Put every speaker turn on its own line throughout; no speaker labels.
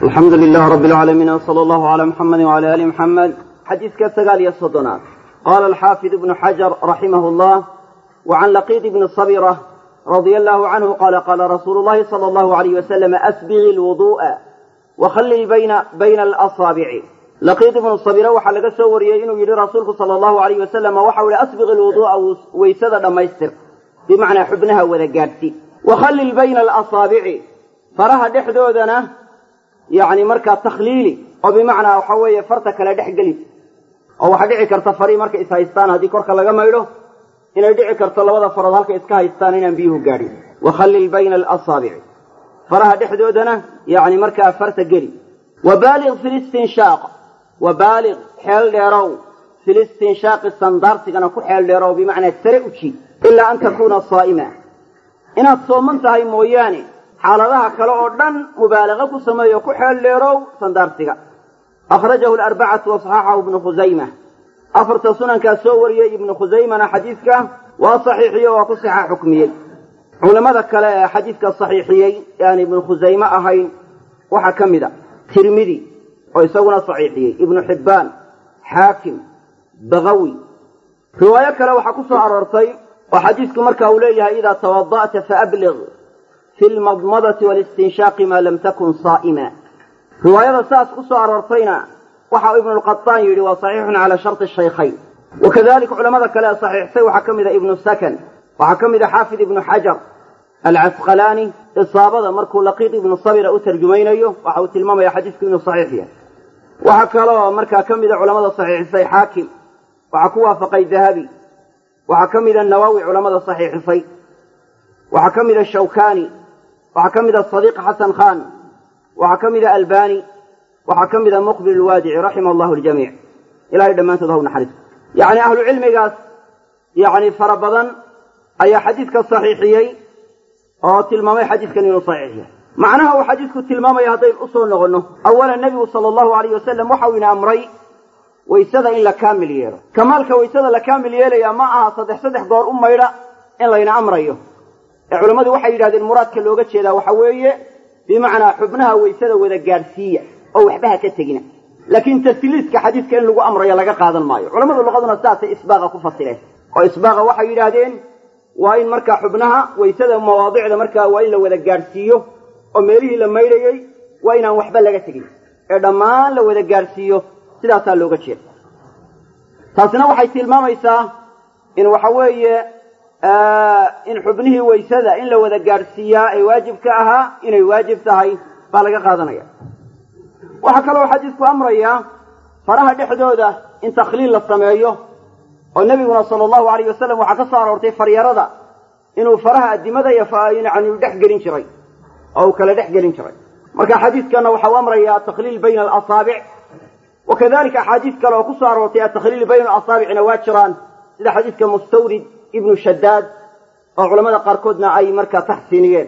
alxamdu lilah rab اlcaalamiin wsala allahu cala muxamadi wcala ali muxamed xadiiska sagaal iyo soddonaad qaala alxaafid ibnu xajar raximah llah wacan laqiid ibni sabira radia allahu canhu qaala qaala rasuulu llahi sala allahu alayh wasalam asbigi lwudu'a wakhallil bayna alasaabici laqiid ibnu sabira waxaa laga soo wariyey inuu yidhi rasuulku sala allahu alayh wasalam waxau yihi asbiq lwudu'a weysada dhammaystir bimacnaa xubnaha wada gaadhsi wakhallil bayna alasaabici faraha dhexdoodana yacni markaa takhliili oo bimacnaa waxa weeye farta kale dhex gelis oo waxaa dhici karta farii markay is haystaan haddii korka laga maydho inay dhici karto labada farood halkay iska haystaan inaan biyuhu gaadhin wakhallil bayna alasaabici faraha dhexdoodana yacni markaa farta geli wabaaliq fi listinshaaq wabaaliq xeel dheerow fi listinshaaqi sandaarsigana ku xeel dheerow bimacnaa sare u jiid ilaa an takuuna saa'ima inaad sooman tahay mooyaane xaaladaha kale oo dhan mubaalaqa ku sameeyo ku xeel dheerow sandaarsiga akhrajahu alarbacatu wasaxaxahu ibnu khusayma afarta sunankaa soo wariyey ibnu khusaymana xadiidka waa saxiixiye waa ku sixa xukmiyey culammada kale ee xadiidka saxiixiyey ee aan ibnu khusayme ahayn waxaa ka mid a tirmidi oo isaguna saxiixiyey ibnu xibbaan xaakim bagawi riwaayo kale waxaa ku soo aroortay oo xadiidku marka uu leeyahay idaa tawada'ta faablig fi lmadmadati walistinshaaqi maa lam takun saa'ima riwaayada saas ku soo aroortayna waxa ibnu lqataan yidhi waa saxiixun calaa sharti shaykhayn wakadalika culamada kale ee saxiixsay waxaa ka mid a ibnu sakan waxaa ka mid a xaafid ibnu xajar alcasqalaani isaabada markuu laqiid ibnu sabira u tarjumaynayo waxa uu tilmaamaya xadiisku inuu saxiix yahay waxaa kaloo markaa ka mida culamada saxiixisay xaakim waxaa ku waafaqay dahabi waxaa ka mida nawowi culamada saxiixisay waxaa ka mida shawkani waxaa ka mida sadiiq xasan khan waxaa ka mida albani waxaa ka mida muqbil lwaadici raxima allahu ljamiic ilahay dhammaantood ha u naxariisto yacni ahlu cilmigaas yacni fara badan ayaa xadiidka saxiixiyey oo tilmaamay xadiidkan inuu saxiix yahay macnaha uu xadiidku tilmaamaya haddaynu u soo noqonno awalan nebigu sala allahu alayh wasalam waxau ina amray waysada in la kaamil yeelo kamaalka waysada la kaamil yeelaya ma aha saddex saddex goor u maydha in layna amrayo ee culammadu waxay yidhahdeen muraadka looga jeedaa waxa weeye bimacnaa xubnaha waysada wada gaadhsiiya oo waxba ha ka tegina laakiin tasliiska xadiidka in lagu amrayo laga qaadan maayo culamadu luqaduna sidaasay isbaaqa ku fasireen oo isbaaqa waxay yidhaahdeen waa in markaa xubnaha waysada mawaadicda markaa waa in la wada gaadhsiiyo oo meelihii la maydhayey waa inaan waxba laga tegin ee dhammaan la wada gaadhsiiyo sidaasaa looga jeeda taasina waxay tilmaamaysaa in waxa weeye in xubnihii waysada in la wada gaadhsiiyaa ay waajib ka ahaa inay waajib tahay baa laga qaadanaya waxaa kaloo xadiisku amrayaa faraha dhexdooda in takhliil la sameeyo oo nebiguna sala allahu alayh wasalam waxaa ka soo aroortay faryarada inuu faraha addimada yani dhex gelin jiray oo uu kala dhex gelin jiray marka xadiidkana waxau amrayaa takhliil bayna alasaabic wakadalika axaadiis kale oo ku soo aroortay atakhliil bayna alasaabicna waa jiraan sida xadiidka mustawrid ibnu shadaad oo culamada qaarkoodna ay markaa taxsiiniyeen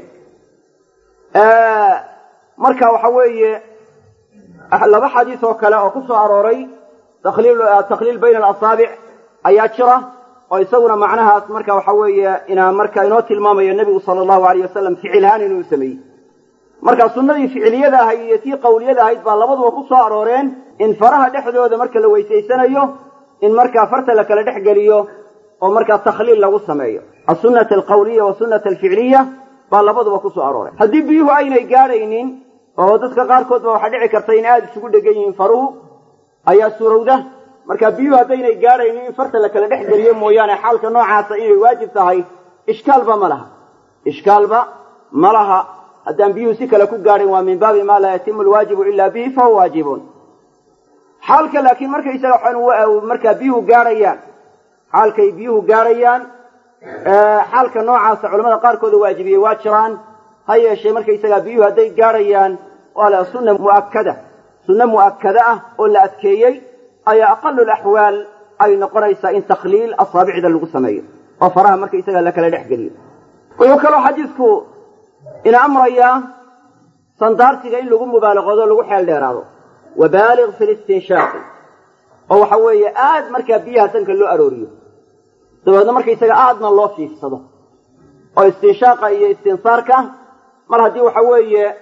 marka waxa weeye laba xadiis oo kale oo ku soo arooray takhliil bayna alasaabic ayaa jira oo isaguna macnahaas marka waxa weeye inaa marka inoo tilmaamayo nebigu sala allahu alayh wasalam ficilhaan inuu sameeyey marka sunnadii ficiliyada ahayd iyo tii qawliyada ahayd baa labaduba ku soo arooreen in faraha dhexdooda marka la weysaysanayo in markaa farta la kala dhex geliyo oo markaa takhliil lagu sameeyo asunata alqawliya wasunata alficiliya baa labaduba ku soo arooreen haddii biyuhu aynay gaadhaynin oo dadka qaarkood ba waxaa dhici karta in aada isugu dhegan yihiin faruhu ayaa surowda marka biyuhu haddaynay gaadhaynin in farta la kala dhex geliyo mooyaane xaalka noocaasa inay waajib tahay ishkaalba ma laha ishkaalba ma laha haddaan biyuhu si kale ku gaadhin waa min baabi maa laa yatimu alwaajibu ila bihi fahuwa waajibun xaalka laakiin markaysaga markaa biyuhu gaadhayaan xaalkay biyuhu gaadhayaan xaalka noocaasa culamada qaarkooda waajibiyey waa jiraan ha yeeshee markaysagaa biyuhu hadday gaadhayaan waa la sunna mu'akkada sunno mu'akkada ah oo la adkeeyey ayaa aqalu laxwaal ay noqonaysaa in takhliil asaabicda lagu sameeyo oo faraha markaysagaa la kala dhex geliyo wuxuu kaloo xadiisku ina amrayaa sandaarsiga in lagu mubaalaqoodo lagu xeel dheeraado wabaaliq fi listinshaaqi oo waxa weeye aad markaa biyaha sanka loo arooriyo dabeedna markaysaga aadna loo fiifsado oo istinshaaqa iyo istinsaarka mar haddii waxa weeye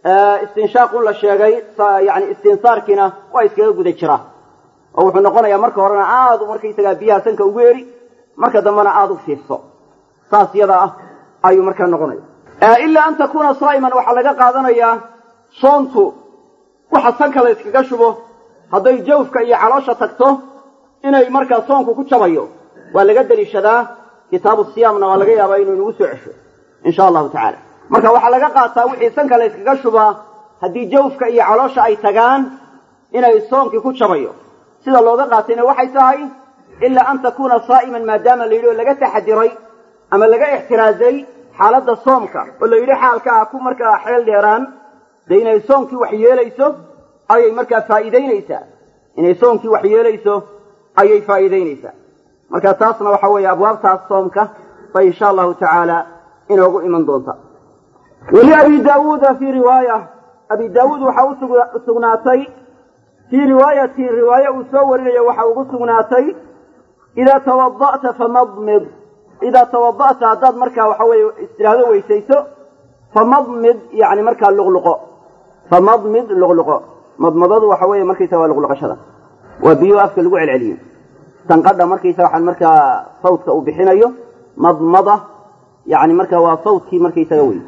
istinshaaqun la sheegay yani istinsaarkiina waa iskaga guda jiraa oo wuxuu noqonayaa marka horena aada markaysagaa biyaha sanka ugu eri marka dambena aada u fiifso saas yada ah ayuu markaa noqonaya ilaa an takuuna saa'iman waxaa laga qaadanayaa soontu waxa sanka la yskaga shubo hadday jawfka iyo caloosha tagto inay markaa soonku ku jabayo waa laga deliishadaa kitaabu siyaamna waa laga yaabaa inuu inagu soo cesho insha allahu tacaala marka waxaa laga qaataa wixii sanka la yskaga shubaa haddii jawfka iyo caloosha ay tagaan inay soonkii ku jabayo sida looga qaatayna waxay tahay ilaa an takuuna saa'iman maadaama la yidhi oo laga taxadiray ama laga ixtiraazay xaaladda soomka oo la yidhi xaalka ah ku markaa xeel dheeraan dee inay soonkii wax yeelayso ayay markaa faa'iidaynaysaa inay soonkii wax yeelayso ayay faa'iidaynaysaa marka taasna waxa weeye abwaabtaas soomka bay insha allahu tacaala inoogu iman doonta weli abi daawuuda fii riwaaya abi daawuud waxaa u sugnaatay fii riwaayatin riwaaye uu soo warinayo waxa ugu sugnaatay idaa tawada'ta famadmid idaa tawada'ta haddaad markaa waxa weeye istiraahdo weysayso famadmid yani markaa luqluqo famadmid luqluqo madmadadu waxa weeye markaysa waa luqluqashada waa biyo afka lagu celceliyo sanqadha markaysa waxaan markaa sawdka uu bixinayo madmada yani marka waa sawdkii markaysaga wey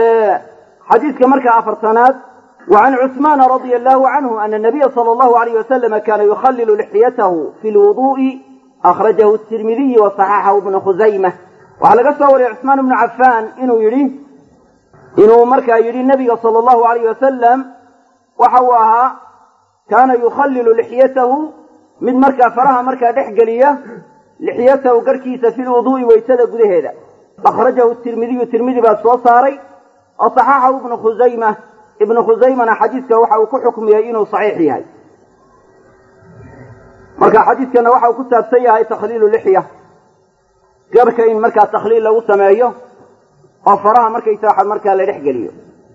xadiidka markaa afartanaad وعن عثمان رضي الله عنه أن النبي صلى الله عليه وسلم كان يخلل لحيته في الوضوء أخرجه الترمذي وصححه ابن خزيمة وعلى قصة عثمان بن عفان إنه يري إنه مركا يري النبي صلى الله عليه وسلم وحواها كان يخلل لحيته من مركا فرها مركا دحقلية لحيته قركيس في الوضوء ويسد قده أخرجه الترمذي الترمذي بس وصاري وصححه ابن خزيمة ibnu khusaymana xadiidka waxa uu ku xukmiyey inuu saxiix yahay marka xadiidkana waxa uu ku saabsan yahay takhliilu lixya garka in markaa takhliil lagu sameeyo oo faraha markaysa waxa markaa la dhex geliyo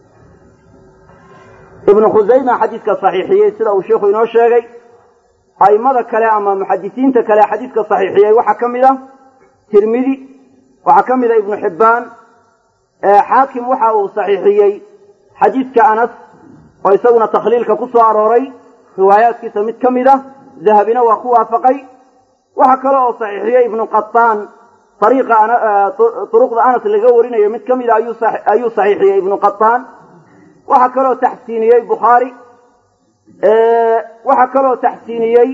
ibnu khusayma xadiidka saxiixiyey sida uu sheikhu inoo sheegay a'immada kale ama muxadisiinta kale xadiidka saxiixiyey waxaa ka mid a tirmidi waxaa ka mid a ibnu xibbaan xaakim waxa uu saxiixiyey xadiidka anas oo isaguna takhliilka ku soo arooray riwaayaadkiisa mid ka mid a dahabina waa ku waafaqay waxa kale oo saxiixiyey ibnu qataan ariiqa turuqda anas laga warinayo mid ka mid a ayuu saxiixiyey ibnu qataan waxa kaloo taxsiiniyey bukhaari waxa kaloo taxsiiniyey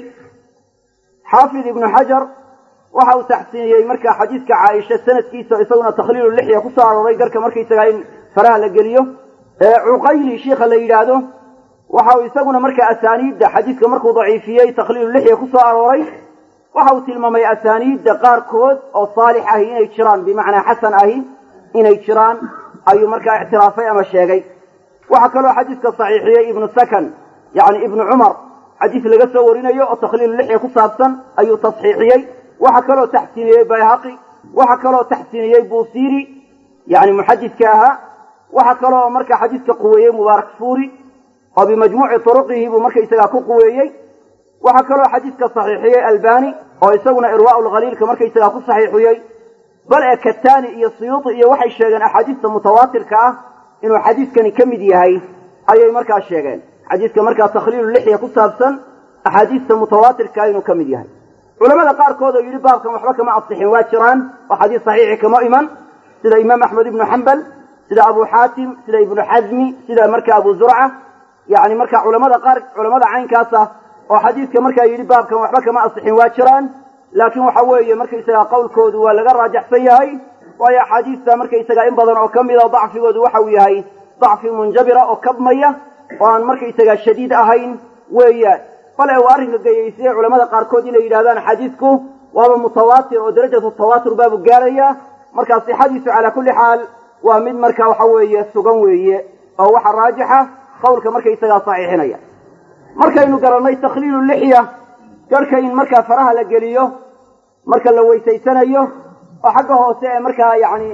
xaafid ibnu xajar waxa uu taxsiiniyey marka xadiidka caaisha sanadkiisa isaguna takhliilu lixya ku soo arooray garka markaysagaa in faraha la geliyo cuqayli shiikha la yidhaahdo waxa uu isaguna marka asaaniidda xadiidka markuu daciifiyey takhliilu lixya ku soo arooray waxa uu tilmaamay asaaniidda qaarkood oo saalix ahi inay jiraan bimacnaa xasan ahi inay jiraan ayuu markaa ictiraafay ama sheegay waxaa kaloo xadiidka saxiixiyey ibnu sakan yani ibnu cumar xadiis laga soo warinayo oo takhliilu lixya ku saabsan ayuu tasxiixiyey waxaa kaloo taxsiiniyey bayhaqi waxaa kaloo taxsiiniyey buusiri yani muxadidka ahaa waxaa kaloo marka xadiidka quweeyey mubaarak fuuri oo bimajmuuci turuqihi buu markaysagaa ku quweeyey waxaa kaloo xadiidka saxiixiyey albani oo isaguna irwaau lkhaliilka markaysagaa ku saxiixiyey bal ee katani iyo suyuuti iyo waxay sheegeen axaadiista mutawaatirka ah inuu xadiidkani ka mid yahay ayay markaa sheegeen xadiidka markaa takhliilu lixya ku saabsan axaadiista mutawaatirkaa inuu ka mid yahay culamada qaarkood oo yidhi baabkan waxba kama asixin waa jiraan oo xadiis saxiixi kama iman sida imaam axmed ibnu xambal sida abu xaatim sida ibnu xazmi sida marka abu zurca yani marka culamada qaar culamada caynkaasa oo xadiidka markaa yidhi baabkan waxba kama asixin waa jiraan laakiin waxa weeye markaysaga qowlkoodu waa laga raajaxsan yahay waayo axaadiista markaysaga in badan oo ka mida dacfigoodu waxa uu yahay dacfi munjabira oo kabmaya oo aan markaysaga shadiid ahayn weeyaan bale uu arrinka geyaysiye culamada qaarkood inay yidhahdaan xadiidku waaba mutawaatir oo darajatu tawaatur baabu gaaraya markaa sixadiisu calaa kulli xaal waa mid marka waxa weeye sugan weeye oo waxa raajixa qowlka markaysagaa saxiixinaya markaynu garannay takhliilu lixya garhka in markaa faraha la geliyo marka la weysaysanayo oo xagga hoose ee markaa yani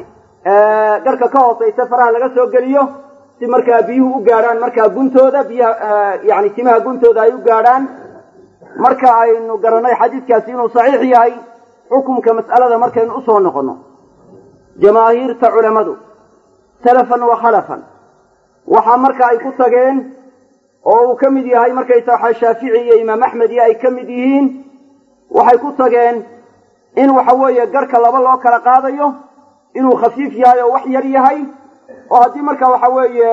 garhka ka hooseysa faraha laga soo geliyo si markaa biyuhu u gaadhaan markaa guntooda biyaha yani timaha guntooda ay u gaadhaan marka aynu garannay xadiidkaasi inuu saxiix yahay xukumka mas'alada markaynu usoo noqonno jamaahiirta culammadu salafan wa khalafan waxaa marka ay ku tageen oo uu ka mid yahay markaysa waxa shaafici iyo imaam axmed iyo ay ka mid yihiin waxay ku tageen in waxa weeye garhka laba loo kala qaadayo inuu khafiif yahay oo wax yar yahay oo haddii marka waxa weeye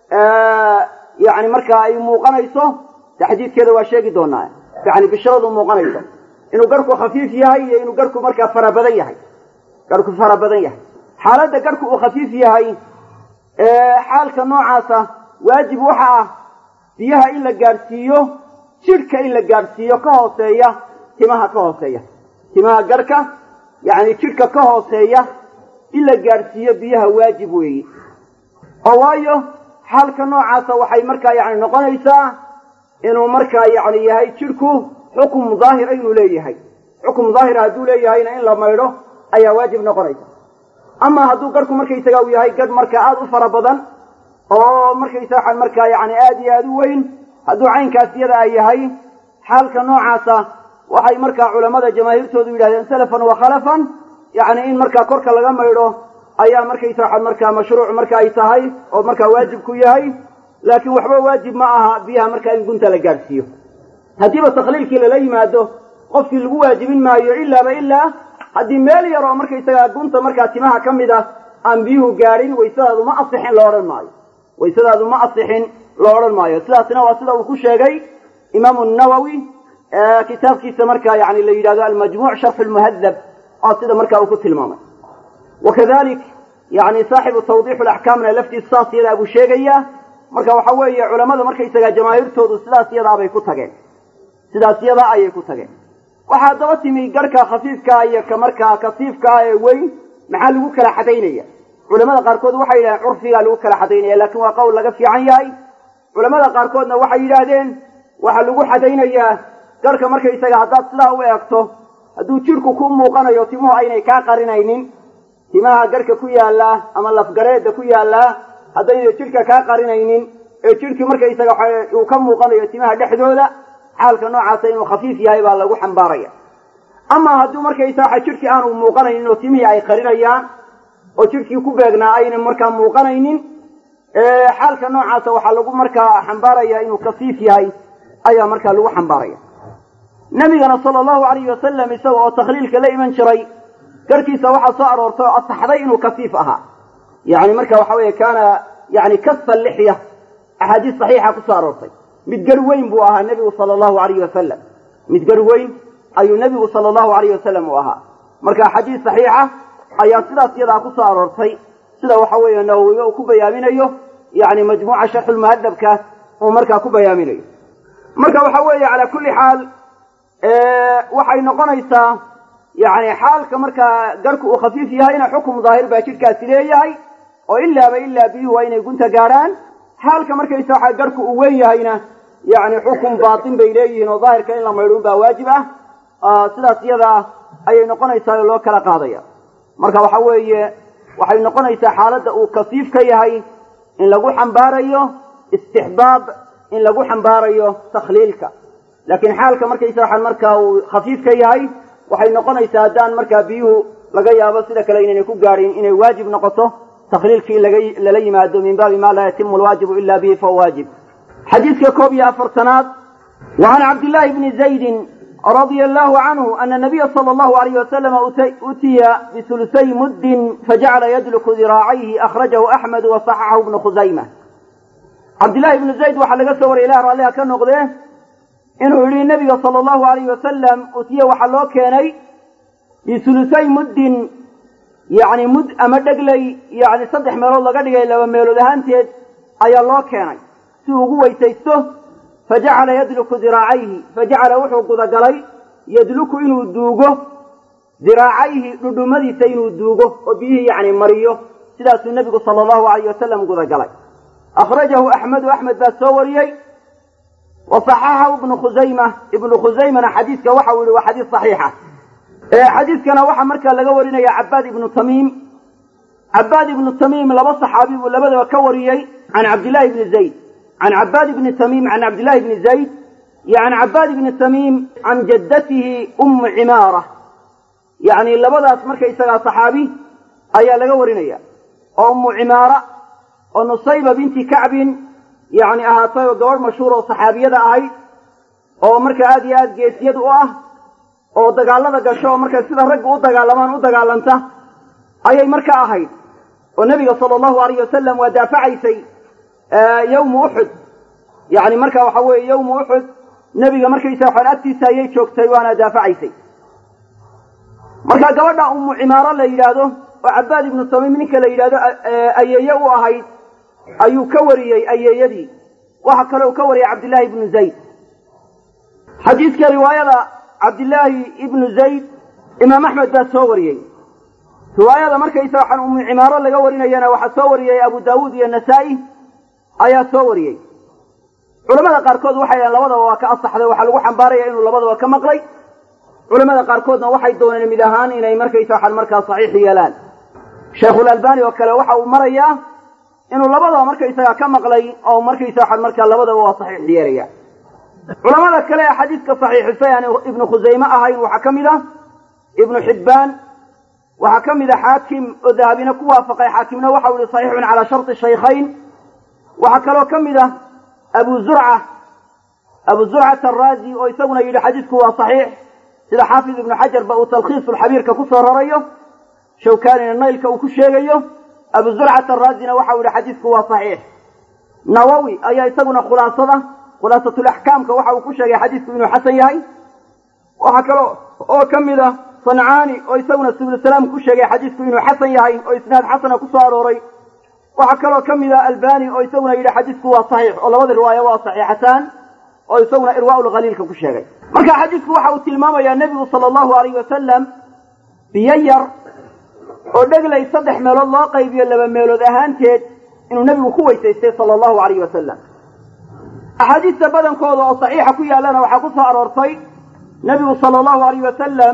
yani markaa ay muuqanayso taxdiidkeeda waa sheegi doonaa yani bishradu muuqanayso inuu garhku khafiif yahay iyo inuu garhku markaa fara badan yahay garhku fara badan yahay xaaladda garhku uu khafiif yahay xaalka noocaasa waajib waxa ah biyaha in la gaadhsiiyo jidhka in la gaadhsiiyo ka hooseeya timaha ka hooseeya timaha garhka yani jidhka ka hooseeya in la gaadhsiiyo biyaha waajib weeyi oo waayo xaalka noocaasa waxay markaa yani noqonaysaa inuu markaa yani yahay jidhku xukum daahira inuu leeyahay xukum daahira hadduu leeyahayna in la maydho ayaa waajib noqonaysa ama hadduu garhku markaysaga uu yahay garh markaa aada u fara badan oo markaysaa markaa yani aada iyo aada u weyn hadduu caynkaas iyada ay yahay xaalka noocaasa waxay markaa culammada jamaahiirtoodu yidhahdeen salafan wa khalafan yani in markaa korka laga maydho ayaa markaysa markaa mashruuc marka ay tahay oo markaa waajib ku yahay laakiin waxba waajib ma aha biyaha markaa in gunta la gaadhsiiyo haddiiba takhliilkii lala yimaado qofkii lagu waajibin maayo ilaaba ilaa haddii meel yar oo markaysagaa gunta markaa timaha ka mid ah aan biyuhu gaadhin waysadaadu ma asixin lo odhan maayo waysadaadu ma asixin lo odhan maayo sidaasna waa sida uu ku sheegay imaamu nawowi kitaabkiisa markaa yani la yidhahdo almajmuuc sharxu lmuhadab oo sida markaa uu ku tilmaamay wakadalik yani saaxibu tawdiixu laxkaamna laftiisu saas yadaa buu sheegayaa marka waxa weeye culamada markaysagaa jamaahiirtoodu sidaas yadaabay ku tageen sidaas yadaa ayay ku tageen waxaa daba timi garhka khafiifkaa iyo ka markaa kasiifkaa ee weyn maxaa lagu kala xadaynaya culamada qaarkood waxay yidhahdeen curfigaa lagu kala xadaynaya laakiin waa qowl laga fiican yahay culamada qaarkoodna waxay yidhaahdeen waxaa lagu xadaynayaa garhka markaysaga haddaad sidaa u eegto hadduu jidhku ku muuqanayo timuhu aynay kaa qarinaynin timaha garhka ku yaallaa ama lafgareedda ku yaallaa haddaynay jidhka kaa qarinaynin ee jidhkii markaysaga uu ka muuqanayo timaha dhexdooda xaalka noocaasa inuu khafiif yahay baa lagu xambaaraya ama hadduu markaysaa jidhkii aanu muuqanaynin oo timihii ay qarinayaan oo jidhkii ku beegnaa ayna markaa muuqanaynin xaalka noocaasa waxaa lagu markaa xambaaraya inuu khafiif yahay ayaa markaa lagu xambaaraya nabigana sala allahu alayhi wasalam isaga oo takhliilka la iman jiray garhkiisa waxaa soo aroortay oo asaxday inuu kasiif ahaa yani marka waxa weeye kaana yani kasfa lixya axaadiis saxiixa kusoo aroortay mid gar weyn buu ahaa nebigu sala allahu alayhi wasalam mid gar weyn ayuu nebigu sala allahu alayhi wasalam u ahaa marka xadiis saxiixa ayaa sidaas iyadaa kusoo aroortay sida waxa weeye nawowiga uu ku bayaaminayo yani majmuuca sharxulmuhadabka uu markaa ku bayaaminayo marka waxa weeye calaa kulli xaal waxay noqonaysaa yani xaalka markaa garhku uu khafiif yahayna xukum daahir baa jidhkaasi leeyahay oo ilaaba ilaa biyuhu waa inay gunta gaadhaan xaalka markaysa waxa garhku uu weyn yahayna yani xukum baatin bay leeyihiin oo daahirka in la maydhuun baa waajib ah sidaas iyadaa ayay noqonaysaa oo loo kala qaadaya marka waxa weeye waxay noqonaysaa xaaladda uu kasiif ka yahay in lagu xambaarayo istixbaab in lagu xambaarayo takhliilka laakiin xaalka markaysa waxaan markaa uu khafiif ka yahay waxay noqonaysaa haddaan markaa biyuhu laga yaabo sida kale inaynay ku gaadhin inay waajib noqoto takhliilkii in lala yimaado min baabi ma laa yatimu alwaajibu ila bihi fahuwa waajib xadiidka koob iyo afartanaad wa can cabdillaahi bni zaydin radia allahu canhu ana nabiya sala allahu alayh wasalama utiya bisulusay muddin fajacala yadluku diraacayhi akhrajahu axmedu wa saxaxahu ibnu khusayma cabdillahi ibnu zayd waxaa laga soo wariyay ilah raalliha ka noqdee inuu yidhi nabiga sala allahu alayh wasalam utiya waxaa loo keenay bisulusay muddin yani mud ama dhegley yani saddex meelood laga dhigay laba meelood ahaanteed ayaa loo keenay si uu ugu weysaysto fajacala yadluku diraacayhi fajacala wuxuu gudagalay yadluku inuu duugo diraacayhi dhudhumadiisa inuu duugo oo biyihii yani mariyo sidaasuu nebigu sala allahu alayh wasalam gudagalay akhrajahu axmedu axmed baa soo wariyey wa saxaxahu ibnu khusayma ibnu khusaymana xadiiska waxa uu yihi waa xadiis saxiixa xadiiskana waxaa markaa laga warinaya cabaad ibnu tamiim cabaad ibnu tamiim laba saxaabi buu labadaba ka wariyey can cabdillahi bni zayd can cabaad ibni tamiim can cabdillahi bni zayd iyo can cabaad ibni tamiim can jaddatihi ummu cimaara yacni labadaas markaysagaa saxaabi ayaa laga warinaya oo ummu cimaara oo nusayba binti kacbin yacni ahaatay oo gabadh mashhuur oo saxaabiyada ahayd oo marka aad iyo aad geesiyad u ah oo dagaalada gasho oo marka sida ragga u dagaalamaan u dagaalanta ayay marka ahayd oo nebiga sala allahu alayh wasalam waa daafacaysay yawma uxud yacni marka waxa weeye yawma uxud nebiga markaysa waxaan agtiisa ayay joogtay waana daafacaysay marka gabadha ummu cimaaro la yidhaahdo oo cabaad ibnu tamiim ninka la yidhahdo ayeeye u ahayd ayuu ka wariyey ayeeyadii waxa kale uu ka wariyey cabdillaahi ibnu zayd xadiidka riwaayada cabdillaahi ibnu zayd imaam axmed baa soo wariyey riwaayada markaysa waxaan ummu cimaaro laga warinayana waxaa soo wariyey abu daawuud iyo nasaa-i ayaa soo wariyey culamada qaarkood waxay dhahen labadaba waa ka asaxday waxaa lagu xambaaraya inuu labadaba ka maqlay culamada qaarkoodna waxay dooneen mid ahaan inay markaysa waxaan markaa saxiix yeelaan sheikhulalbani oo kale waxa uu marayaa inuu labadaba markaysaga ka maqlay oo markaysa waxaan markaa labadaba waa saxiix yeelaya culamada kale ee xadiidka saxiixisay aan ibnu khusayme ahayn waxaa ka mid ah ibnu xibbaan waxaa ka mid a xaakim oo dahabina ku waafaqay xaakimna waxau yihi saxiixun calaa sharti shaykhayn waxaa kaloo ka mid ah abu zurca abu zurcata araazi oo isaguna yidhi xadiidku waa saxiix sida xaafid ibnu xajar ba uu talkhiisulxabiirka ku soo rarayo shawkaanina naylka uu ku sheegayo abu zurcata araazina waxau yihi xadiidku waa saxiix nawowi ayaa isaguna khulaasada khulaasatulaxkaamka waxa uu ku sheegay xadiidku inuu xasan yahay waxaa kaloo oo ka mid ah sancaani oo isaguna subulsalaam ku sheegay xadiidku inuu xasan yahay oo isnaad xasana ku soo arooray waxaa kaloo ka mid ah albani oo isaguna yidhi xadiidku waa saxiix oo labada riwaayo waa saxiixataan oo isaguna irwaaulkhaliilka ku sheegay marka xadiidku waxa uu tilmaamayaa nebigu sala allahu alayh wasalam biyo yar oo dheglay saddex meelood loo qaybiyo laba meelood ahaanteed inuu nebigu ku weysaystay sala allahu alayh wasalam axaadiista badankooda oo saxiixa ku yaallana waxaa ku soo aroortay nebigu sala allahu alayh wasalam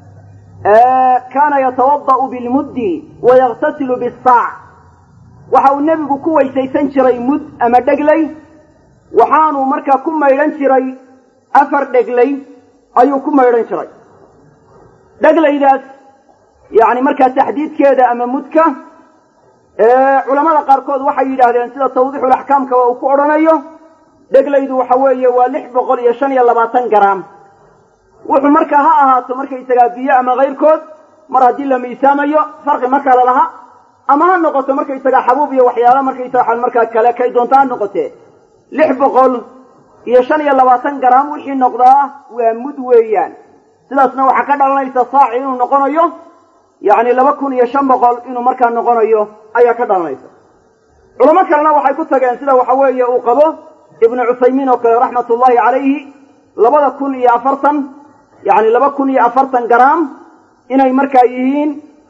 kaana yatawada'u bilmuddi wa yakhtasilu bisaac waxa uu nebigu ku weysaysan jiray mud ama dheglay waxaanuu markaa ku maydhan jiray afar dheglay ayuu ku maydhan jiray dheglaydaas yacni markaa taxdiidkeeda ama mudka culamada qaarkood waxay yidhaahdeen sida tawdiixulaxkaamkaba uu ku odhanayo dheglaydu waxa weeye waa lix boqol iyo shan iyo labaatan garaam wuxuu markaa ha ahaato markaysagaa biyo ama kayrkood mar haddii la miisaamayo farqi ma kale laha ama ha noqoto markaysagaa xabuub iyo waxyaala markaysaga waxaan markaa kale kay doonta ha noqotee lix boqol iyo shan iyo labaatan garaam wixii noqdaa waa mud weeyaan sidaasna waxaa ka dhalanaysa saaci inuu noqonayo yacni laba kun iyo shan boqol inuu markaa noqonayo ayaa ka dhalanaysa culamo kalena waxay ku tageen sida waxa weeye uu qabo ibnu cuthaymiin oo kale raxmatullaahi calayhi labada kun iyo afartan yacni laba kun iyo afartan garaam inay markaa yihiin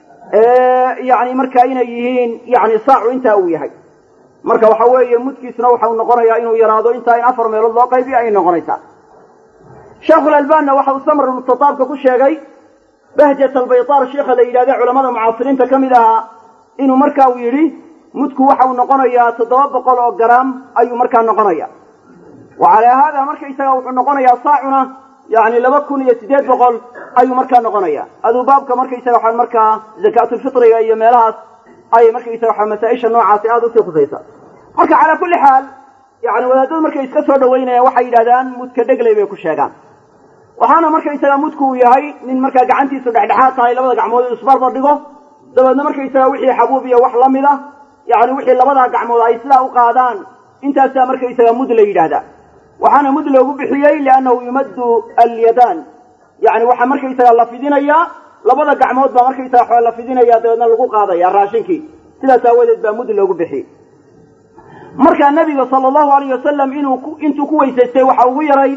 yani markaa inay yihiin yani saacu intaa uu yahay marka waxa weeye mudkiisuna waxau noqonayaa inuu yaraado intaa in afar meelood loo qaybiyo ayay noqonaysaa sheekhulalbanna waxa uu samr mustataabka ku sheegay bahjat albaytaar sheikha la yidhahde culamada mucaasiriinta ka mid ahaa inuu marka uu yidhi mudku waxa uu noqonayaa toddoba boqol oo garaam ayuu markaa noqonaya wa calaa haada markaysaga wuxuu noqonayaa saacuna yani laba kun iyo siddeed boqol ayuu markaa noqonaya aduu baabka markaysaga waxaa markaa zakaatulfitriga iyo meelahaas ayay markaysaga waxa masaa-isha noocaasi aada usii khusaysa marka calaa kulli xaal yani wadaadadu markay iska soo dhaweynayaan waxay yidhahdaan mudka dhegley bay ku sheegaan waxaana markaysaga mudku uu yahay nin markaa gacantiisu dhexdhexaad tahay labada gacmood inu isbarbar dhigo dabeedna markaysaga wixii xabuub iyo wax la mid ah yani wixii labadaa gacmood ay sidaa u qaadaan intaasaa markaysaga mud la yidhaahdaa waxaana mud loogu bixiyey liannahu yumaddu alyadaan yani waxaa markaysaga la fidinayaa labada gacmood baa markaysaga waa la fidinaya dabeedna lagu qaadaya raashinkii sidaas aawadeed baa mud loogu bixiyey markaa nabiga sala allahu alayh wasalam inuu intuu ku weysaystay waxa ugu yaray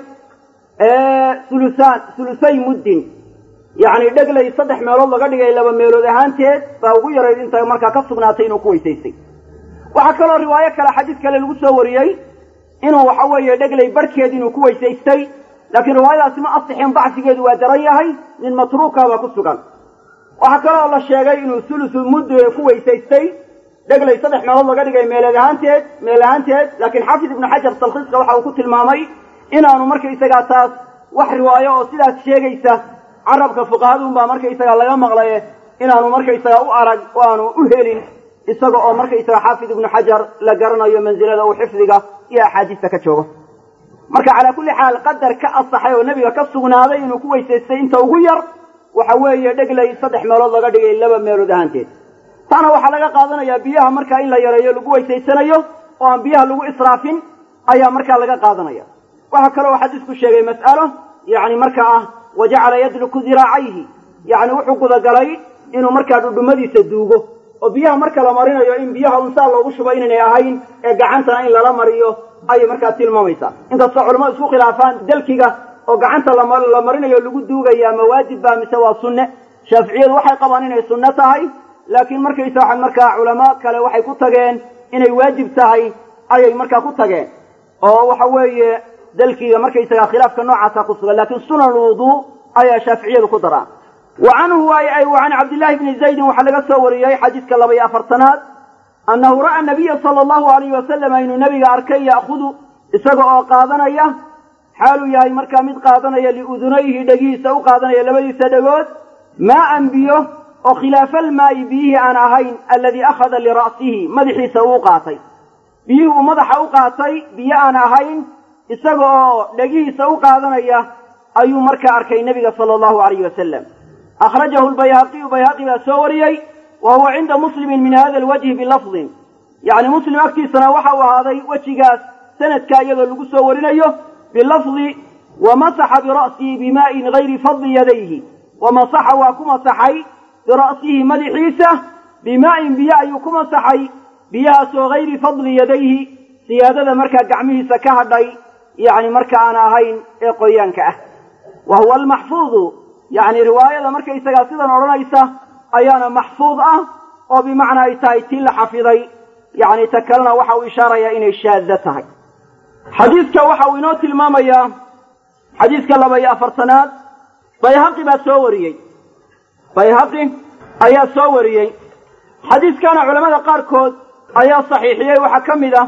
sulusaan sulusay muddin yacni dheglay saddex meelood laga dhigay laba meelood ahaanteed baa ugu yarayd inta markaa ka sugnaatay inuu ku weysaystay waxaa kaloo riwaayo kale xadiis kale lagu soo wariyey inuu waxa weeye dheglay barhkeed inuu ku weysaystay laakiin riwaayadaasi ma asixin dacfigeedu waa daran yahay nin matruuka baa ku sugan waxaa kaloo la sheegay inuu sulusu mudd ku weysaystay dheglay saddex meelood laga dhigay meeleed ahaanteed meel ahaanteed laakiin xaafid ibnu xajar talkhiiska waxa uu ku tilmaamay inaanu markaysagaa taas wax riwaayo oo sidaas sheegaysa carabka fuqahadunbaa markaysagaa laga maqlaye inaanu markaysagaa u arag oo aanu u helin isaga oo markaysaga xaafid ibnu xajar la garanayo mansilada uu xifdiga iyo axaadiista ka joogo marka calaa kulli xaal qadar ka asaxay oo nebiga ka sugnaaday inuu ku weysaystay inta ugu yar waxa weeye dheglay saddex meelood laga dhigay laba meelood ahaanteed taana waxaa laga qaadanayaa biyaha markaa in la yareeyo lagu weysaysanayo oo aan biyaha lagu israafin ayaa markaa laga qaadanaya waxaa kale oo xadiisku sheegay mas'alo yacni markaa ah wa jacala yadluku diraacayhi yacni wuxuu gudagalay inuu markaa dhudhumadiisa duugo oo biyaha marka la marinayo in biyaha unsaa loogu shubo inaynay ahayn ee gacantana in lala mariyo ayay markaa tilmaamaysaa inkastoo culamadu isku khilaafaan dalkiga oo gacanta la marinayo lagu duugaya ma waajib baa mise waa sunne shaaficiyadu waxay qabaan inay sunne tahay laakiin markaysa waxaan markaa culamo kale waxay ku tageen inay waajib tahay ayay markaa ku tageen oo waxa weeye dalkiga markaysaga khilaafka noocaasa ku sugan laakiin sunan lwuduu ayaa shaaficiyadu ku daraan wa canhu ay wa can cabdillahi bni zaydin waxaa laga soo wariyey xadiiska laba iyo afartanaad annahu ra'a nabiya sala allahu alayhi wasalam inuu nabiga arkay ya'khudu isaga oo qaadanaya xaaluu yahay markaa mid qaadanaya liudunayhi dhegihiisa u qaadanaya labadiisa dhegood maaan biyo oo khilaafalmaayi biyihii aan ahayn aladii akhada lira'sihi madaxiisa uu qaatay biyihii uu madaxa u qaatay biyo aan ahayn isaga oo dhegihiisa u qaadanaya ayuu markaa arkay nebiga sala allahu alayhi wasalam akhrajahu lbayhaqiyu bayhaqi baa soo wariyey wa huwa cinda muslimin min hada alwajhi bilafdin yacni muslim agtiisana waxa uu ahaaday wejigaas sanadkaa iyadoo lagu soo warinayo bilafdi wamasaxa bira'sihi bimaa'in gayri fadli yadayhi wamasaxa waa ku masaxay bira'sihi madaxiisa bimaa'in biyo ayuu ku masaxay biyahaasoo gayri fadli yadayhi siyaadada markaa gacmihiisa ka hadhay yacni marka aan ahayn ee qoyaanka ah wa huwa almaxfuudu yacni riwaayada markaysagaa sidan odhanaysa ayaana maxfuud ah oo bimacnaa ay tahay tii la xafiday yacni ta kalena waxa uu ishaarayaa inay shaadda tahay xadiidka waxa uu inoo tilmaamayaa xadiidka laba iyo afartanaad bayhaqi baa soo wariyey bayhaqi ayaa soo wariyey xadiiskana culamada qaarkood ayaa saxiixiyey waxaa ka mid ah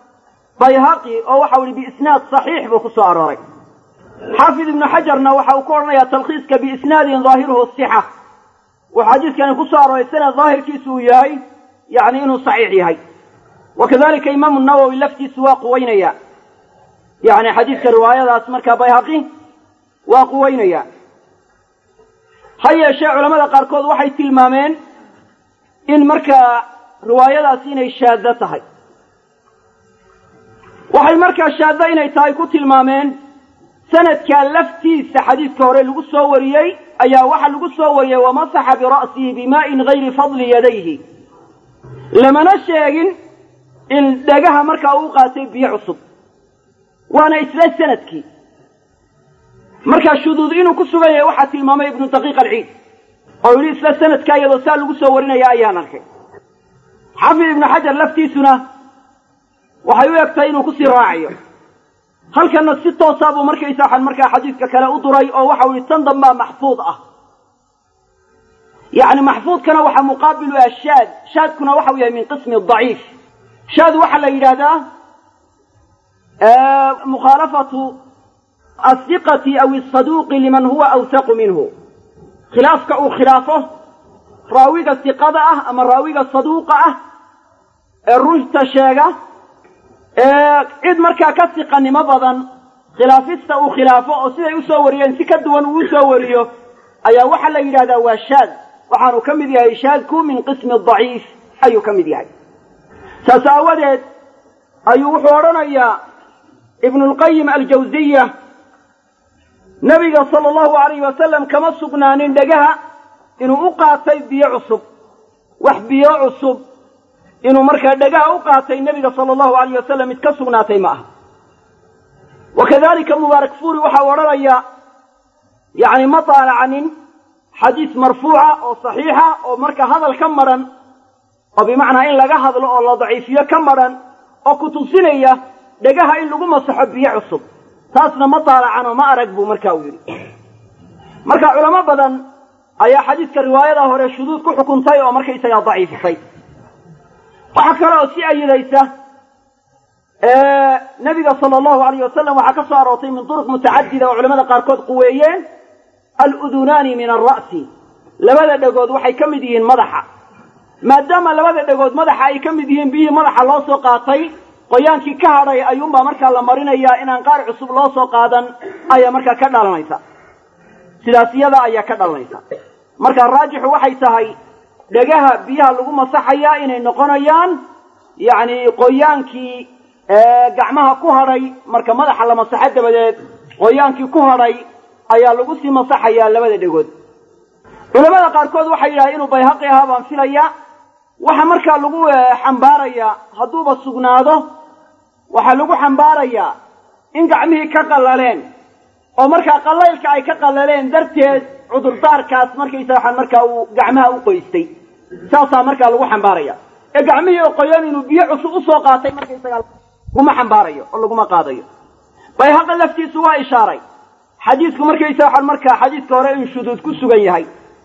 bayhaqi oo waxau yihi biisnaad saxiix buu ku soo arooray xaafid ibnu xajarna waxa uu ku odhanayaa talkhiiska biisnaadin daahiruhu sixa wuxuu xadiiskani ku soo arooray sanad daahirkiisu uu yahay yacni inuu saxiix yahay wa kadalika imaamu nawowi laftiisu waa quweynaya yacni xadiiska riwaayadaas markaa bayhaqi waa quweynaya ha yeeshee culamada qaarkood waxay tilmaameen in markaa riwaayadaasi inay shaaddo tahay waxay markaa shaaddo inay tahay ku tilmaameen sanadkaa laftiisa xadiidka hore lagu soo wariyey ayaa waxa lagu soo wariyey wamasaxa bira'sihi bimaa'in gayri fadli yadayhi lamana sheegin in dhagaha markaa uu qaatay biyo cusub waana isla sanadkii markaa shuduud inuu ku sugan yahay waxaa tilmaamay ibnu daqiiq alciid oo yidhi isla sanadkaa iyadoo saa lagu soo warinaya ayaan arkay xafid ibnu xajar laftiisuna waxay u egtahay inuu kusii raacayo halkanna si toosaa buu markaysa waxaan markaa xadiidka kale u duray oo waxau yihi tan dambaa maxfuud ah yacni maxfuudkana waxaa muqaabilu ah shaad shaadkuna waxau yahay min qismi daciif shaad waxaa la yidhaahdaa mukhaalafatu asiqati aw asaduuqi liman huwa awsaqu minhu khilaafka uu khilaafo raawiga siqada ah ama raawiga saduuqa ah ee runta sheega ee cid markaa ka siqanimo badan khilaafista uu khilaafo oo siday usoo wariyeen si ka duwan uu usoo wariyo ayaa waxaa la yidhahdaa waa shaad waxaanu ka mid yahay shaadku min qismi daciif ayuu ka mid yahay saas aawadeed ayuu wuxuu odhanayaa ibnulqayim aljawsiya nabiga sala allahu alayhi wasalam kama sugnaanin dhegaha inuu u qaatay biyo cusub wax biyo cusub inuu markaa dhegaha u qaatay nebiga sala allahu alayh wasalam mid ka sugnaatay ma aha wa kadalika mubaarak fuuri waxau odhanayaa yacni ma taalacanin xadiis marfuuca oo saxiixa oo marka hadal ka madran oo bimacnaa in laga hadlo oo la daciifiyo ka madran oo ku tusinaya dhegaha in lagu masaxo biyo cusub taasna ma taalacan oo ma arag buu marka uu yidhi marka culamo badan ayaa xadiiska riwaayada hore shuduud ku xukuntay oo markaysagaa daciifisay waxaa kale oo si ayidaysa nabiga sala allahu alayh wasalam waxaa ka soo aroortay min turuq mutacadida oo culamada qaarkood quweeyeen aludunaani min alra'si labada dhegood waxay ka mid yihiin madaxa maadaama labada dhegood madaxa ay ka mid yihiin biyihii madaxa loo soo qaatay qoyaankii ka hadhay ayuunbaa markaa la marinayaa inaan qaar cusub loo soo qaadan ayaa markaa ka dhalanaysa sidaas iyada ayaa ka dhalanaysa marka raajixu waxay tahay dhegaha biyaha lagu masaxayaa inay noqonayaan yacni qoyaankii gacmaha ku hadhay marka madaxa la masaxo dabadeed qoyaankii ku hadhay ayaa lagu sii masaxayaa labada dhegood culamada qaarkood waxay yidhahdeen inuu bayhaqi ahaa baan filaya waxa markaa lagu xambaarayaa hadduuba sugnaado waxaa lagu xambaarayaa in gacmihii ka qallaleen oo markaa qallaylka ay ka qallaleen darteed cudurdaarkaas markaysa waxaan markaa uu gacmaha u qoystay saasaa markaa lagu xambaaraya ee gacmihii oo qoyan inuu biyo cusub usoo qaatay markaysaga laguma xambaarayo oo laguma qaadayo bayhaqi laftiisu waa ishaaray xadiisku markaysa waxaan markaa xadiiska hore in shuduud ku sugan yahay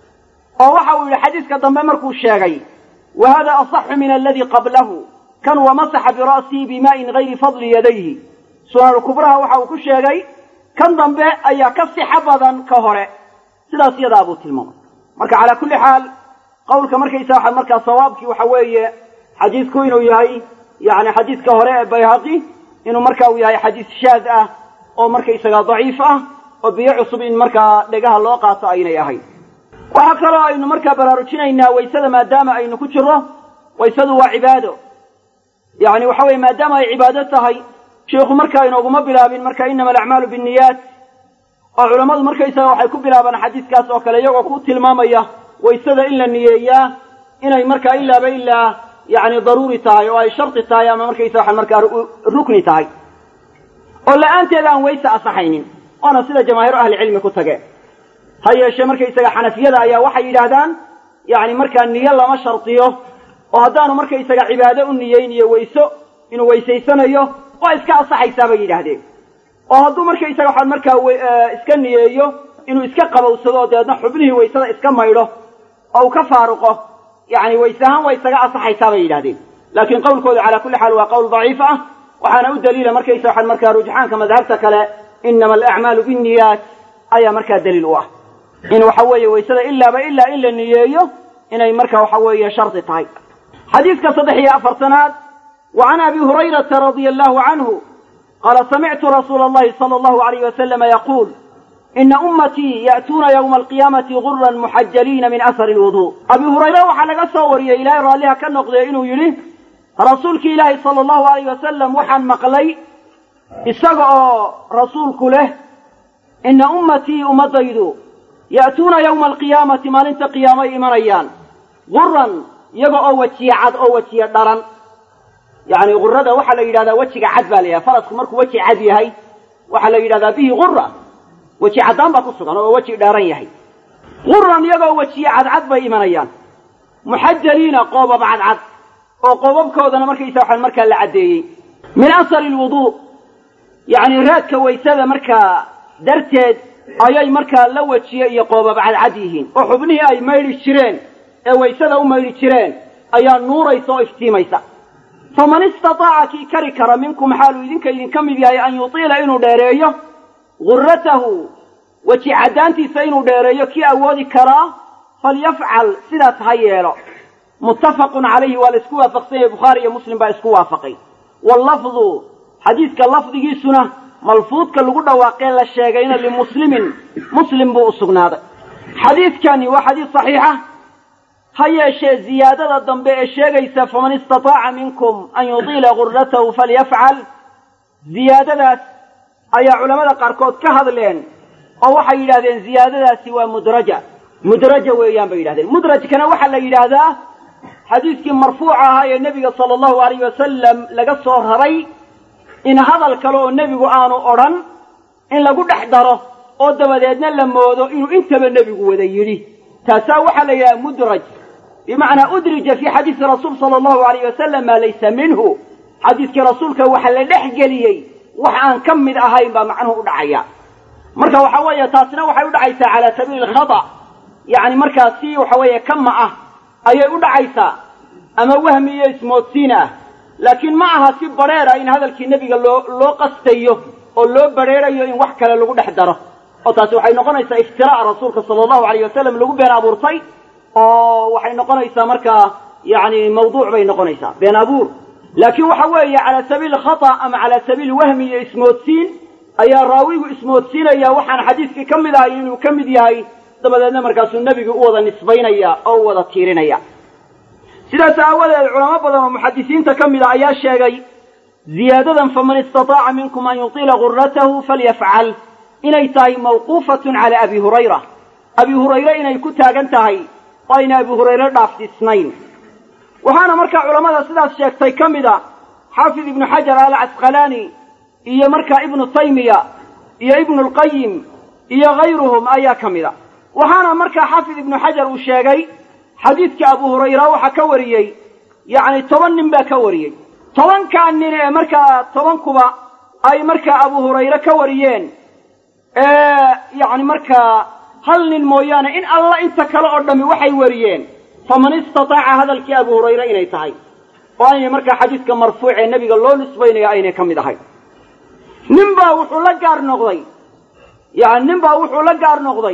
oo waxa uu yidhi xadiiska dambe markuu sheegay wa hada asaxu min aladii qablahu kan wamasaxa bira'sihi bimaa'in gayri fadli yadayhi sunankubraha waxa uu ku sheegay kan dambe ayaa ka sixo badan ka hore sidaas iyadaa buu tilmaamay marka calaa kulli xaal qawlka markaysa waxa markaa sawaabkii waxa weeye xadiisku inuu yahay yani xadiiska hore ee bayhaqi inuu marka uu yahay xadiis shaad ah oo markaysaga daciif ah oo biyo cusub in markaa dhegaha loo qaato aynay ahayn waxaa kaloo aynu markaa baraarujinaynaa waysada maadaama aynu ku jirro waysadu waa cibaado yani waxa weye maadaama ay cibaado tahay sheikhu markaa inooguma bilaabin marka inama alacmaalu binniyaat oo culammadu markaysaga waxay ku bilaabaan xadiiskaas oo kale iyagoo ku tilmaamaya waysada in la niyeeyaa inay markaa ilaaba ilaa yani daruuri tahay oo ay shardi tahay ama markaysa waxaan markaa rukni tahay oo la-aanteeda aan wayse asaxaynin waana sida jamaahiiru ahlicilmi ku tageen ha yeeshee markaysaga xanafiyada ayaa waxay yidhaahdaan yani markaa niyo lama shardiyo oo haddaanu markaysaga cibaado u niyeyniyo wayso inuu weysaysanayo waa iska asaxaysaa bay yidhaahdeen oo hadduu markaysaga waxaan markaa iska niyeeyo inuu iska qabowsado oo dabeedna xubnihii waysada iska maydho oo uu ka faaruqo yani wayse ahaan waa isaga asaxaysaa bay yidhahdeen laakiin qawlkooda calaa kulli xaal waa qowl daciif ah waxaana u daliila markaysa waxaan markaa rujxaanka madhabta kale inama alacmaalu binniyaat ayaa markaa daliil u ah in waxa weeye waysada ilaaba ilaa in la niyeeyo inay marka waxa weeye shardi tahay xadiidka saddex iyo afartanaad wa can abi hurayrata radia allahu canhu qaala samictu rasuula allahi sala allahu alayh wasalama yaquul ina ummatii ya'tuuna yowma alqiyaamati guran muxajaliina min asari lwudu abi hurayre waxaa laga soo wariyey ilaahay raalliha ka noqdee inuu yidhi rasuulkii ilaahi sala allahu alayh wasalam waxaan maqlay isaga oo rasuulku leh ina ummatii ummadaydu ya'tuuna yowma alqiyaamati maalinta qiyaamay imanayaan guran iyaga oo wejiye cad oo wejiye dharan yacni gurada waxaa la yidhahdaa wejiga cad baa la yidhahda farasku markuu weji cad yahay waxaa la yidhahdaa bihi gura weji caddaan baa ku sugan oo weji dheeran yahay guran iyagoo wejiye cadcad bay imanayaan muxajaliina qoobab cadcad oo qoobabkoodana markaysa waxaan markaa la caddeeyey min asari lwuduu yacni raadka waysada markaa darteed ayay markaa la wejiye iyo qoobab cadcad yihiin oo xubnihii ay maydhi jireen ee waysada u maydhi jireen ayaa nuuraysa oo iftiimaysa faman istataaca kii kari kara minkum xaaluu idinka idinka mid yahay an yutiila inuu dheereeyo gurratahu weji caddaantiisa inuu dheereeyo kii awoodi karaa falyafcal sidaas ha yeelo muttafaqun calayhi waa la isku waafaqsan yahay bukhaari iyo muslim baa isku waafaqay wallafdu xadiidka lafdigiisuna malfuudka lagu dhawaaqee la sheegayna limuslimin muslim buu u sugnaaday xadiidkani waa xadiis saxiixa ha yeeshee ziyaadada dambe ee sheegaysa faman istataaca minkum an yudiila gurratahu falyafcal ziyaadadaas ayaa culamada qaarkood ka hadleen oo waxay yidhahdeen ziyaadadaasi waa mudraja mudraja weeyaan bay yidhahdeen mudrajkana waxaa la yidhaahdaa xadiiskii marfuuca ahaa ee nebiga sala allahu alayh wasalam laga soo raray in hadal kale oo nebigu aanu odhan in lagu dhex daro oo dabadeedna la moodo inuu intaba nebigu wada yidhi taasaa waxaa la yidhaha mudraj bimacnaa udrija fii xadiisi rasuul sala allahu alayh wasalam maa laysa minhu xadiiskii rasuulka waxa la dhex geliyey wax aan ka mid ahayn baa macnuhu u dhacaya marka waxa weeye taasina waxay u dhacaysaa calaa sabiili alkhata yacni markaa si waxa weeye kama ah ayay u dhacaysaa ama wahmi iyo ismoodsiin ah laakiin ma aha si badrheera in hadalkii nebiga loo loo qastayo oo loo badrheerayo in wax kale lagu dhex daro oo taasi waxay noqonaysaa iftiraa'a rasuulka sala allahu alayh wasalam lagu been abuurtay oo waxay noqonaysaa markaa yacni mawduuc bay noqonaysaa been abuur laakiin waxa weeye calaa sabiili khata ama calaa sabiili wahmi iyo ismoodsiin ayaa raawigu ismoodsiinaya waxaan xadiiskii ka mid ahay inuu ka mid yahay dabadeedna markaasuu nebigu u wada nisbaynaya oo u wada tiirinaya sidaas aawadeed culamo badan oo muxadisiinta ka mid a ayaa sheegay ziyaadadan faman istataaca minkum an yutiila gurratahu falyafcal inay tahay mawquufatun cala abi hurayra abi hurayre inay ku taagan tahay oo ayna abi hurayre dhaafsiisnayn waxaana markaa culammada sidaas sheegtay ka mid a xaafid ibnu xajar alcasqalaani iyo markaa ibnu taymiya iyo ibnu lqayim iyo hayruhum ayaa ka mid a waxaana markaa xaafid ibnu xajar uu sheegay xadiidka abu hurayra waxaa ka wariyey yacni toban nin baa ka wariyey tobankaa nin ee markaa tobankuba ay markaa abu hurayre ka wariyeen yacni markaa hal nin mooyaane in alla inta kale oo dhammi waxay wariyeen faman istataaca hadalkii abu hurayre inay tahay oo aynay markaa xadiidka marfuuc ee nebiga loo nisbaynayo aynay ka mid ahayn nin baa wuxuu la gaar noqday yani nin baa wuxuu la gaar noqday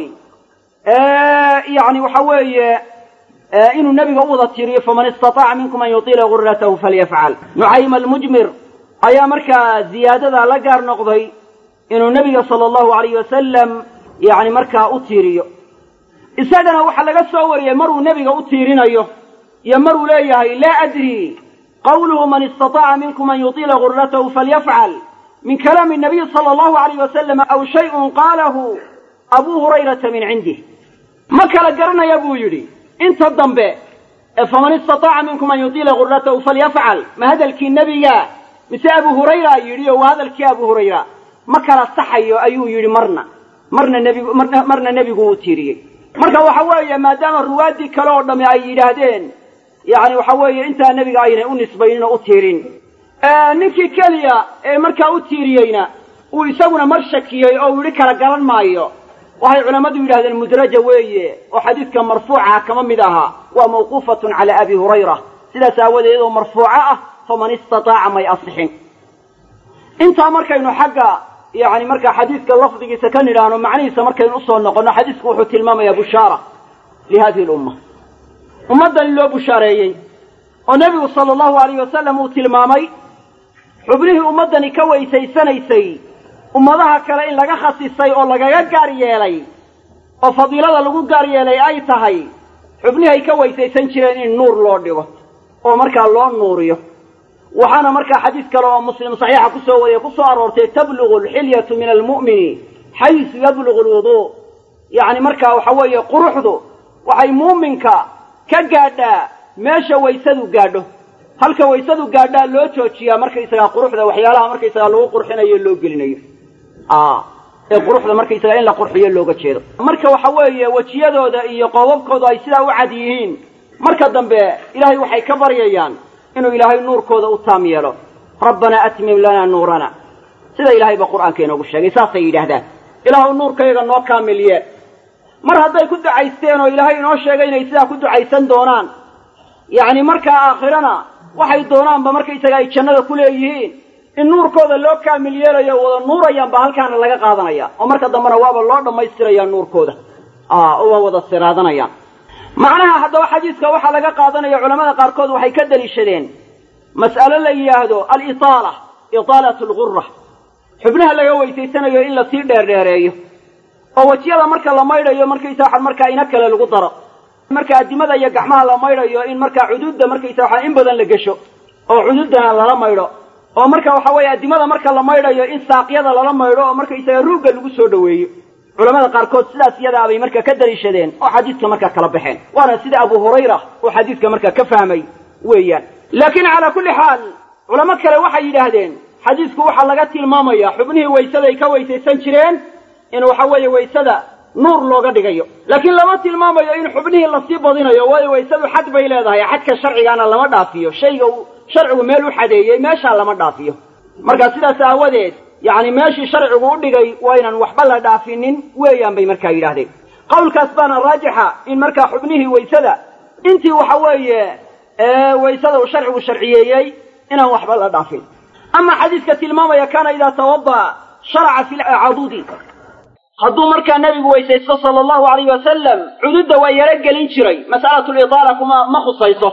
yani waxa weeye inuu nebiga u wada tiriyo faman istataaca minkum an yutiila gurratahu falyafcal nucaym almujmir ayaa markaa ziyaadadaa la gaar noqday inuu nebiga sala allahu alayh wasalam yani markaa u tiiriyo isagana waxaa laga soo wariyey maruu nebiga u tiirinayo iyo maruu leeyahay laa adri qawluhu man istataaca minkum an yutiila gurratahu falyafcal min kalaami nabiy sala allahu alayh wasalam aw shayun qaalahu abuu hurayrata min cindih ma kala garanaya buu yidhi inta dambe ee faman istataaca minkum an yutiila gurratahu falyafcal ma hadalkii nebiga mise abu hurayra yidhi oo waa hadalkii abu hurayra ma kala saxayo ayuu yidhi marna marna nebigu marna nebigu uu tiiriyey marka waxa weeye maadaama ruwaaddii kale oo dhamme ay yidhaahdeen yacni waxa weeye intaa nebiga aynay u nisbaynin oo u tiirin ninkii keliya ee markaa u tiiriyeyna uu isaguna mar shakiyey oo uu yidhi kala garan maayo waxay culammadu yidhahdeen mudraja weeye oo xadiidka marfuucaha kama mid ahaa waa mawquufatun cala abi hurayra sidaas aawadeed iyadoo marfuuco ah faman istataaca may asixin intaa markaynu xagga yani markaa xadiidka lafdigiisa ka nidhaahno macnihiisa markaynu usoo noqonno xadiisku wuxuu tilmaamayaa bushaara lihadihi lumma ummaddan in loo bushaareeyey oo nebigu sala allahu alayh wasalam uu tilmaamay xubnihii ummaddani ka weysaysanaysay ummadaha kale in laga khasisay oo lagaga gaar yeelay oo fadiilada lagu gaar yeelay ay tahay xubnihay ka weysaysan jireen in nuur loo dhigo oo markaa loo nuuriyo waxaana markaa xadiis kale oo muslim saxiixa kusoo wariye kusoo aroortay tablugu alxilyatu min almu'mini xaysu yablugu alwuduu yacni markaa waxa weeye quruxdu waxay muuminka ka gaadhaa meesha waysadu gaadho halka waysadu gaadhaa loo joojiyaa markaysagaa quruxda waxyaalaha markaysagaa lagu qurxinayo loo gelinayo ee quruxda markaysagaa in la qurxiyo looga jeedo marka waxa weeye wejiyadooda iyo qoobabkooda ay sidaa u cad yihiin marka dambe ilaahay waxay ka baryayaan inuu ilaahay nuurkooda u taam yeelo rabbanaa atmim lanaa nuurana sida ilaahayba qur'aanka inoogu sheegay saasay yidhaahdaan ilaahu nuurkayaga noo kaamil yeel mar hadday ku ducaysteen oo ilaahay inoo sheegay inay sidaa ku ducaysan doonaan yacni markaa aakhirana waxay doonaanba markaysaga ay jannada ku leeyihiin in nuurkooda loo kaamil yeelayo wada nuurayaan ba halkaana laga qaadanaya oo marka dambena waaba loo dhammaystirayaa nuurkooda oo waa wada siraadanayaan macnaha haddaba xadiiska waxaa laga qaadanaya culamada qaarkood waxay ka daliishadeen mas'alo la yidhaahdo alitaala itaalatu algura xubnaha laga weysaysanayo in lasii dheerdheereeyo oo wejiyada marka la maydhayo markaysa waxa markaa ina kale lagu daro marka addimada iyo gacmaha la maydhayo in markaa cuduudda markaysa waxa in badan la gesho oo cuduuddana lala maydho oo marka waxa weeye addimada marka la maydhayo in saaqyada lala maydho oo markaysaga ruugga lagu soo dhoweeyo culamada qaarkood sidaas iyadaa bay markaa ka daliishadeen oo xadiidka markaa kala baxeen waana sida abu hurayra uu xadiidka markaa ka fahmay weeyaan laakiin calaa kulli xaal culamo kale waxay yidhaahdeen xadiidku waxaa laga tilmaamaya xubnihii waysaday ka weysaysan jireen in waxa weeye waysada nuur looga dhigayo laakiin lama tilmaamayo in xubnihii lasii badinayo waayo waysadu xad bay leedahay xadka sharcigaana lama dhaafiyo shayga uu sharcigu meel u xadeeyey meeshaa lama dhaafiyo marka sidaas aawadeed yacni meeshii sharcigu u dhigay waa inaan waxba la dhaafinin weeyaan bay markaa yidhaahdeen qawlkaas baana raajixa in markaa xubnihii waysada intii waxa weeye waysada uu sharcigu sharciyeeyey inaan waxba la dhaafin ama xadiiska tilmaamaya kaana idaa tawada'a sharaca fi lcadudi hadduu markaa nebigu weysaysto sala allahu alayh wasalam cududda waa yaro gelin jiray mas'alatu lidaala kuma ma khusayso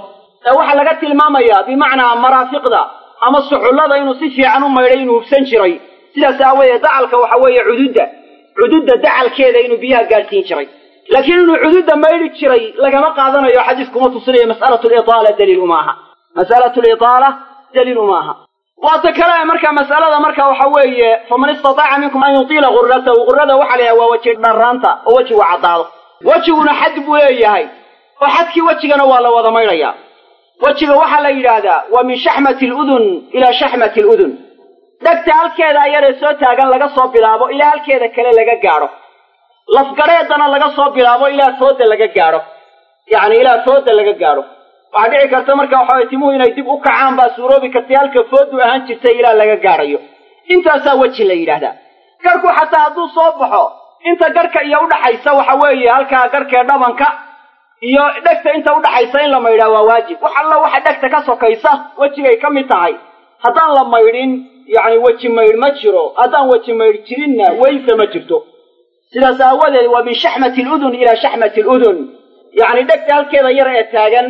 ee waxaa laga tilmaamayaa bimacnaa maraafiqda ama suxullada inuu si fiican u maydhay inuu hubsan jiray sidaas aawadeed dacalka waxa weeye cududda cududda dacalkeeda inuu biyaha gaadhsiin jiray laakiin inuu cududda maydhi jiray lagama qaadanayo xadiiskuma tusinayo mas'alatu liaala daliil uma aha mas'alatu liaala daliil uma aha waata kale marka mas'alada marka waxa weeye faman istataaca minkum an yutiila gurratahu gurrada waxa la yidhaha waa weji dharraanta oo wejigu caddaado wejiguna xad buu leeyahay oo xadkii wejigana waa la wada maydhayaa wejiga waxaa la yidhaahdaa waa min shaxmati aludun ilaa shaxmati aludun dhegta halkeeda ayaree soo taagan laga soo bilaabo ilaa halkeeda kale laga gaadho lafgadheedana laga soo bilaabo ilaa fooda laga gaadho yacni ilaa fooda laga gaadho waxaa dhici karta marka waxa weye timuhu inay dib u kacaan baa suuroobi kartay halka foodu ahaan jirtay ilaa laga gaadhayo intaasaa weji la yidhaahdaa garhku xataa hadduu soo baxo inta garhka iyo udhaxaysa waxa weeye halkaa garhkee dhabanka iyo dhegta inta udhaxaysa in la maydhaa waa waajib wax alla waxa dhegta ka sokaysa wejigay ka mid tahay haddaan la maydhin yacni weji maydh ma jiro haddaan weji maydh jirinna weyse ma jirto sidaas aawadeed waa min shaxmati aludun ilaa shaxmati aludun yacni dhegta halkeeda yar ee taagan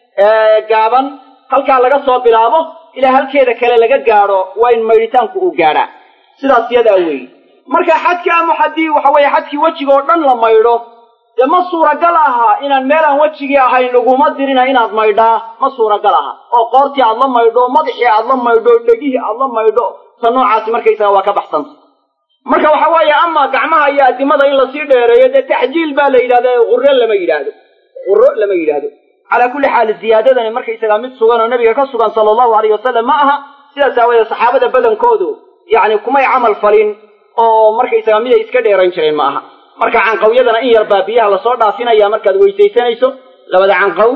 gaaban halkaa laga soo bilaabo ilaa halkeeda kale laga gaadho waa in maydhitaanku uu gaadhaa sidaas yadaa weeye marka xadka ama haddii waxa weeye xadkii wejiga oo dhan la maydho dee ma suuragal aha inaan meelaan wejigii ahayn laguma dirina inaad maydhaa ma suuragal aha oo qoortii aad la maydho madaxii aad la maydho dhegihii aad la maydho ta noocaasi markaysaga waa ka baxsanta marka waxa weeye ama gacmaha iyo addimada in lasii dheereeyo dee taxjiil baa la yidhahda qurro lama yidhaahdo qurro lama yidhaahdo calaa kulli xaal ziyaadadani markaysagaa mid sugan oo nabiga ka sugan sala allahu alayh wasalam ma aha sidaas aawadeed saxaabada badankoodu yacni kumay camal falin oo markaysagaa miday iska dheerayn jireen ma aha marka canqawyadana in yar baa biyaha lasoo dhaafinaya markaad weysaysanayso labada canqaw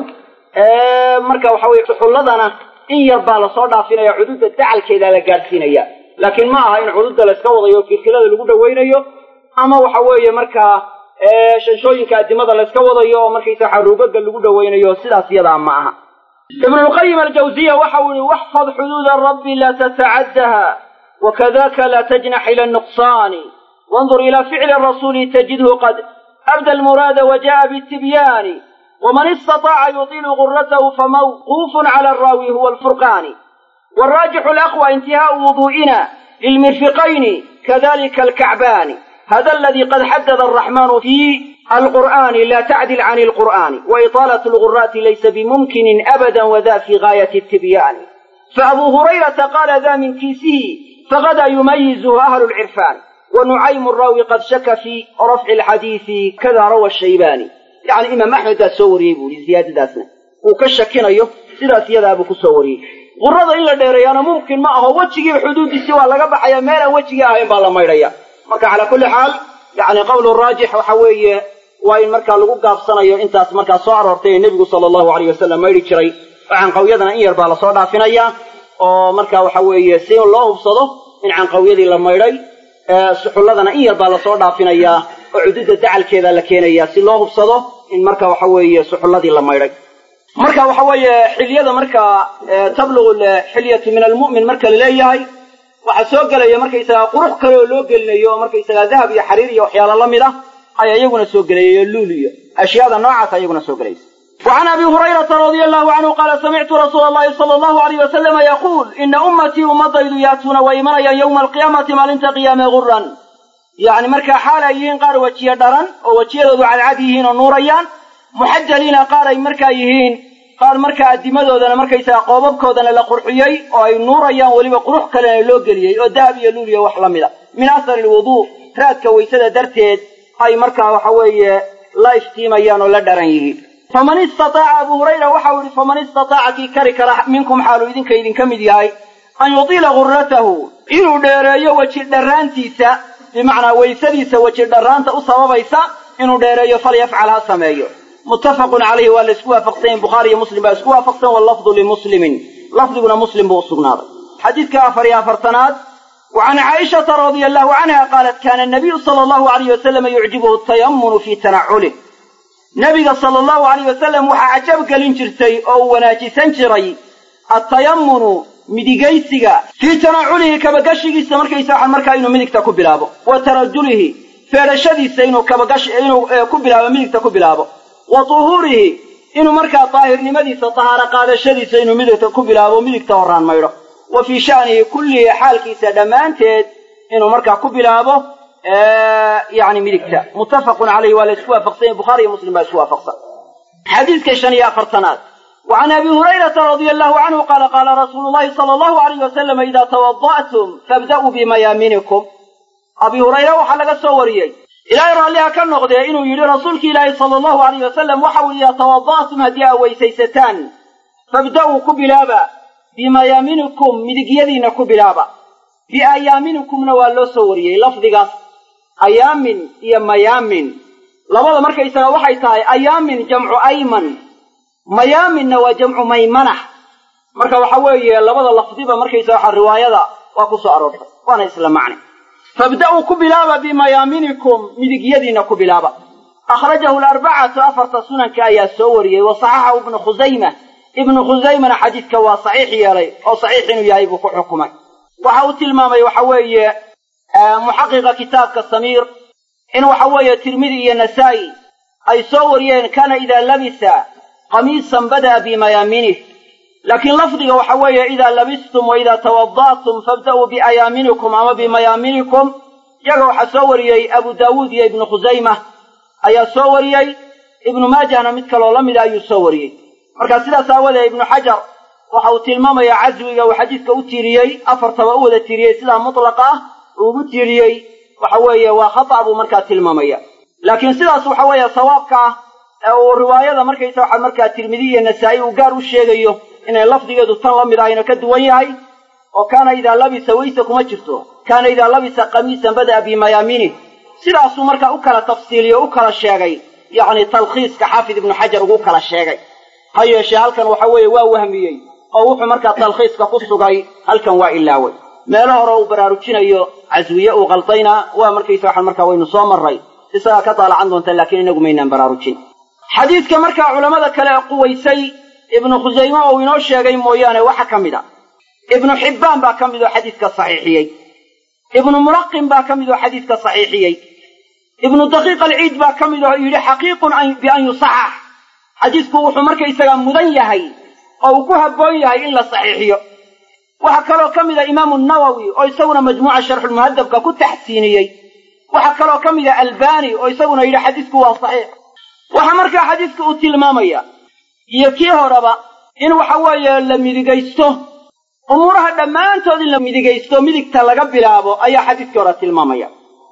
marka waxa weye suxulladana in yar baa lasoo dhaafinaya cududda dacalkeedaa la gaadhsiinaya laakiin ma aha in cududda layska wadayo kilkilada lagu dhawaynayo ama waxa weeye markaa shanshooyinka addimada layska wadayo oo markaysa xaruugaga lagu dhawaynayo sidaas yadaa ma aha ibnulqayim aljawziya waxa uu yihi waxfad xuduuda rabbi laa tatacaddaha wakadaka laa tajnax ila nuqsaani wandur ila ficli rasuuli tajidhu qad abda almuraada waja'a bitibyaani waman istataaca yutiilu guratahu famawquufun cala araawi huwa alfurqaani waraajixu alaqwa intihaau wuduu'ina lilmirfiqayni kadalika alkacbaani hada aladi qad xadada araxmanu fi alqur'ani la tacdil can alqur'ani waitaalat alguraati laysa bimumkinin abada wada fi gaayati atibyaani faabuu hurayrata qaala da min kiisihi fagada yumayizuhu ahlu lcirfaani wanucaymu raawi qad shaka fi rafci alxadiisi kada rawa shaybaani yani imaam axmed baa soo wariyey buu yihi ziyaadadaasna uu ka shakinayo sidaas iyadaabuu ku soo wariyey qurada in la dheereeyaana mumkin ma aho wejigiiba xuduudiisi waa laga baxaya meelaan wejigii ahayn baa la maydhaya marka calaa kulli xaal yani qowlu raajix waxa weeye waa in markaa lagu gaabsanayo intaas markaa soo aroortay ee nebigu sala allahu alayh wasalam maydhi jiray oo canqawyadana in yar baa lasoo dhaafinaya oo marka waxa weeye si loo hubsado in canqawyadii la maydhay suxulladana in yar baa lasoo dhaafinayaa oo cududda dacalkeeda la keenaya si loo hubsado in marka waxa weeye suxulladii la maydhay marka waxa weeye xilyada markaa tablugu xilyatu min almu'min marka la leeyahay waxaa soo gelaya markaysagaa qurux kale oo loo gelinayo oo markaysagaa dahab iyo xariir iyo waxyaalo la mid ah ayaa iyaguna soo gelayay luul iyo ashyaada noocaasa iyaguna soo gelaysa وعن أبي هريرة رضي الله عنه قال سمعت رسول الله صلى الله عليه وسلم يقول إن أمتي أمضيد ياتون ويمنيا يوم القيامة ما لنت قيام غرا يعني مركا حال يهين قال وجيه درا ووجيه ذو على عديهين ونوريان محجلين قال مركا يهين qaar markaa adimadoodana markaysaga qoobabkoodana la qurxiyey oo ay nuurayaan weliba qurux kalena loo geliyey oo dahab iyo luul iyo wax la mida min asari lwuduu raadka waysada darteed ay markaa waxa weeye la iftiimayaan oo la dharan yihiin faman istataaca abu hurayra waxau yihi faman istataaca kii kari kara minkum xaaluu idinka idinka mid yahay an yutiila gurratahu inuu dheereeyo weji dharraantiisa bimacnaa waysadiisa weji dharraanta u sababaysa inuu dheereeyo falyafcal ha sameeyo muttafaqun calayhi waa la isku waafaqsan yahin bukhaari iyo muslim baa isku waafaqsan wallafdu limuslimin lafdiguna muslim buu u sugnaaday xadiidka afar iyo afartanaad wa can caaishata radia allahu canha qaalat kana nabiyu sala allahu alayh wasalama yucjibuhu tayamunu fii tanaculih nabiga sala allahu alayh wasalam waxaa cajab gelin jirtay oo uu wanaajisan jiray attayamunu midigaysiga fii tanaculihi kabagashigiisa markaysa waxaan markaa inuu midigta ku bilaabo wa tarajulihi feedhashadiisa inuu kabagash inuu ku bilaabo midigta ku bilaabo wa tuhuurihi inuu markaa daahirnimadiisa tahaaro qaadashadiisa inuu midigta ku bilaabo midigta horraan maydho wa fii sha'nihi kullihi xaalkiisa dhammaanteed inuu markaa ku bilaabo yani midigta muttafaqun calayhi waa la isku waafaqsanya bukhaari iyo muslim baa isku waafaqsan xadiidka shan iyo afartanaad وعن أبي هريرة رضي الله عنه قال قال رسول الله صلى الله عليه وسلم إذا توضأتم فابدأوا بميامنكم أبي هريرة waxaa laga soo wariyey ilaahay raalliha ka noqdee inuu yidhi rasuulki ilaahi sala allahu alayh wasalam waxa uu idaa tawada'tum haddii aa weysaysataan fabda'uu ku bilaaba bimayaaminikum midigyadiinna ku bilaaba biayaaminikumna waa loo soo wariyey lafdigaas ayaamin iyo mayaamin labada markaysaga waxay tahay ayaamin jamcu ayman mayaaminna waa jamcu maymana marka waxa weeye labada lafdiba markaysaga waxa riwaayada waa ku soo aroortay waana isla macne fabda'uu ku bilaaba bimayaaminikum midigyadiinna ku bilaaba akhrajahu alarbacatu afarta sunanka ayaa soo wariyey wa saxaxahu ibnu khusayma ibnu khusaymana xadiidka waa saxiix yeelay oo saxiix inuu yahay buu ku xukumay waxa uu tilmaamay waxa weeye muxaqiqa kitaabka samiir in waxa weeye tirmidi iyo nasaa'i ay soo wariyeen kana idaa labisa qamiisan bada'a bimayaaminih laakiin lafdiga waxa weeye idaa labistum wa idaa tawada'tum fabda'uu biayaaminikum ama bimayaaminikum iyaga waxaa soo wariyey abu daawuud iyo ibnu khusayma ayaa soo wariyey ibnu maajahna mid kaloo la mida ayuu soo wariyey marka sidaas aawadee ibnu xajar waxa uu tilmaamayaa caswiga uu xadiidka u tiiriyey afartaba u wada tiiriyey sidaa mutlaqa ah uu ugu tiiriyey waxa weeye waa khata' buu markaa tilmaamaya laakiin sidaas waxa weeye sawaabka ah ee uu riwaayada markaysa waxa markaa tirmidi iyo nasaa'i uu gaar u sheegayo inay lafdigeedu tan la mid ahayna ka duwan yahay oo kaana idaa labisa weyse kuma jirto kaana idaa labisa qamiisan bada'a bimayaaminih sidaasuu markaa u kala tafsiiliyo o u kala sheegay yacni talkhiiska xaafid ibnu xajar ugu kala sheegay ha yeeshee halkan waxa weeye waa wahmiyey oo wuxuu markaa talkhiiska ku sugay halkan waa ilaaway meelo hore uu baraarujinayo caswiye uu qaldayna waa markaysa waxaan markaa waynu soo marray isagaa ka daalacan doonta laakiin inagu maynaan baraarujin xadiidka markaa culammada kale ee quwaysay ibnu khusayme oo inoo sheegay mooyaane waxa ka mid a ibnu xibbaan baa ka mid oo xadiidka saxiixiyey ibnu mulaqin baa ka mid oo xadiidka saxiixiyey ibnu daqiiq alciid baa ka mid oo yidhi xaqiiqun bian yusaxax xadiidku wuxuu markaysagaa mudan yahay oo uu ku habboon yahay in la saxiixiyo waxaa kaloo ka mida imaamu nawowi oo isaguna majmuuca sharxulmuhadabka ku taxsiiniyey waxaa kaloo ka mida albani oo isaguna yidhi xadiidku waa saxiix waxaa markaa xadiidku uu tilmaamaya iyo kii horeba in waxa weeye la midigaysto umuuraha dhammaantood in la midigaysto midigta laga bilaabo ayaa xadiidkii hore tilmaamaya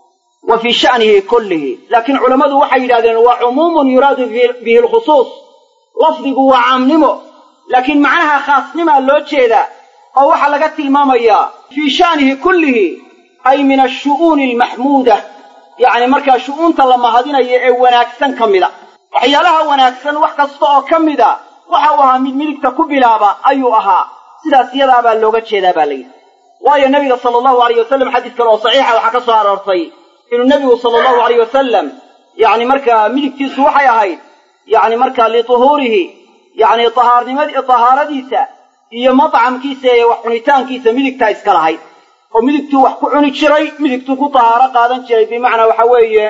wa fii sha'nihi kullihi laakiin culammadu waxay yidhahdeen waa cumuumun yuraadu bihi alkhusuus lafdigu waa caamnimo laakiin macnaha khaasnimaa loo jeedaa oo waxaa laga tilmaamayaa fii sha'nihi kullihi ay min ashu'uuni almaxmuuda yacni markaa shu'uunta la mahadinayo ee wanaagsan ka mida waxyaalaha wanaagsan wax kasta oo ka mida waxa uu ahaa mid midigta ku bilaaba ayuu ahaa sidaas iyadaa baa looga jeedaa baa layidhi waayo nebiga sala allahu alayh wasalam xadiis kale oo saxiixa waxaa ka soo aroortay inuu nebigu sala allahu alayh wasalam yacni markaa midigtiisu waxay ahayd yacni markaa lituhuurihi yacni tahaarnimad tahaaradiisa iyo matcamkiisa iyo wax cunitaankiisa midigtaa iska lahayd oo midigtuu wax ku cuni jiray midigtuu ku tahaaro qaadan jiray bimacnaa waxa weeye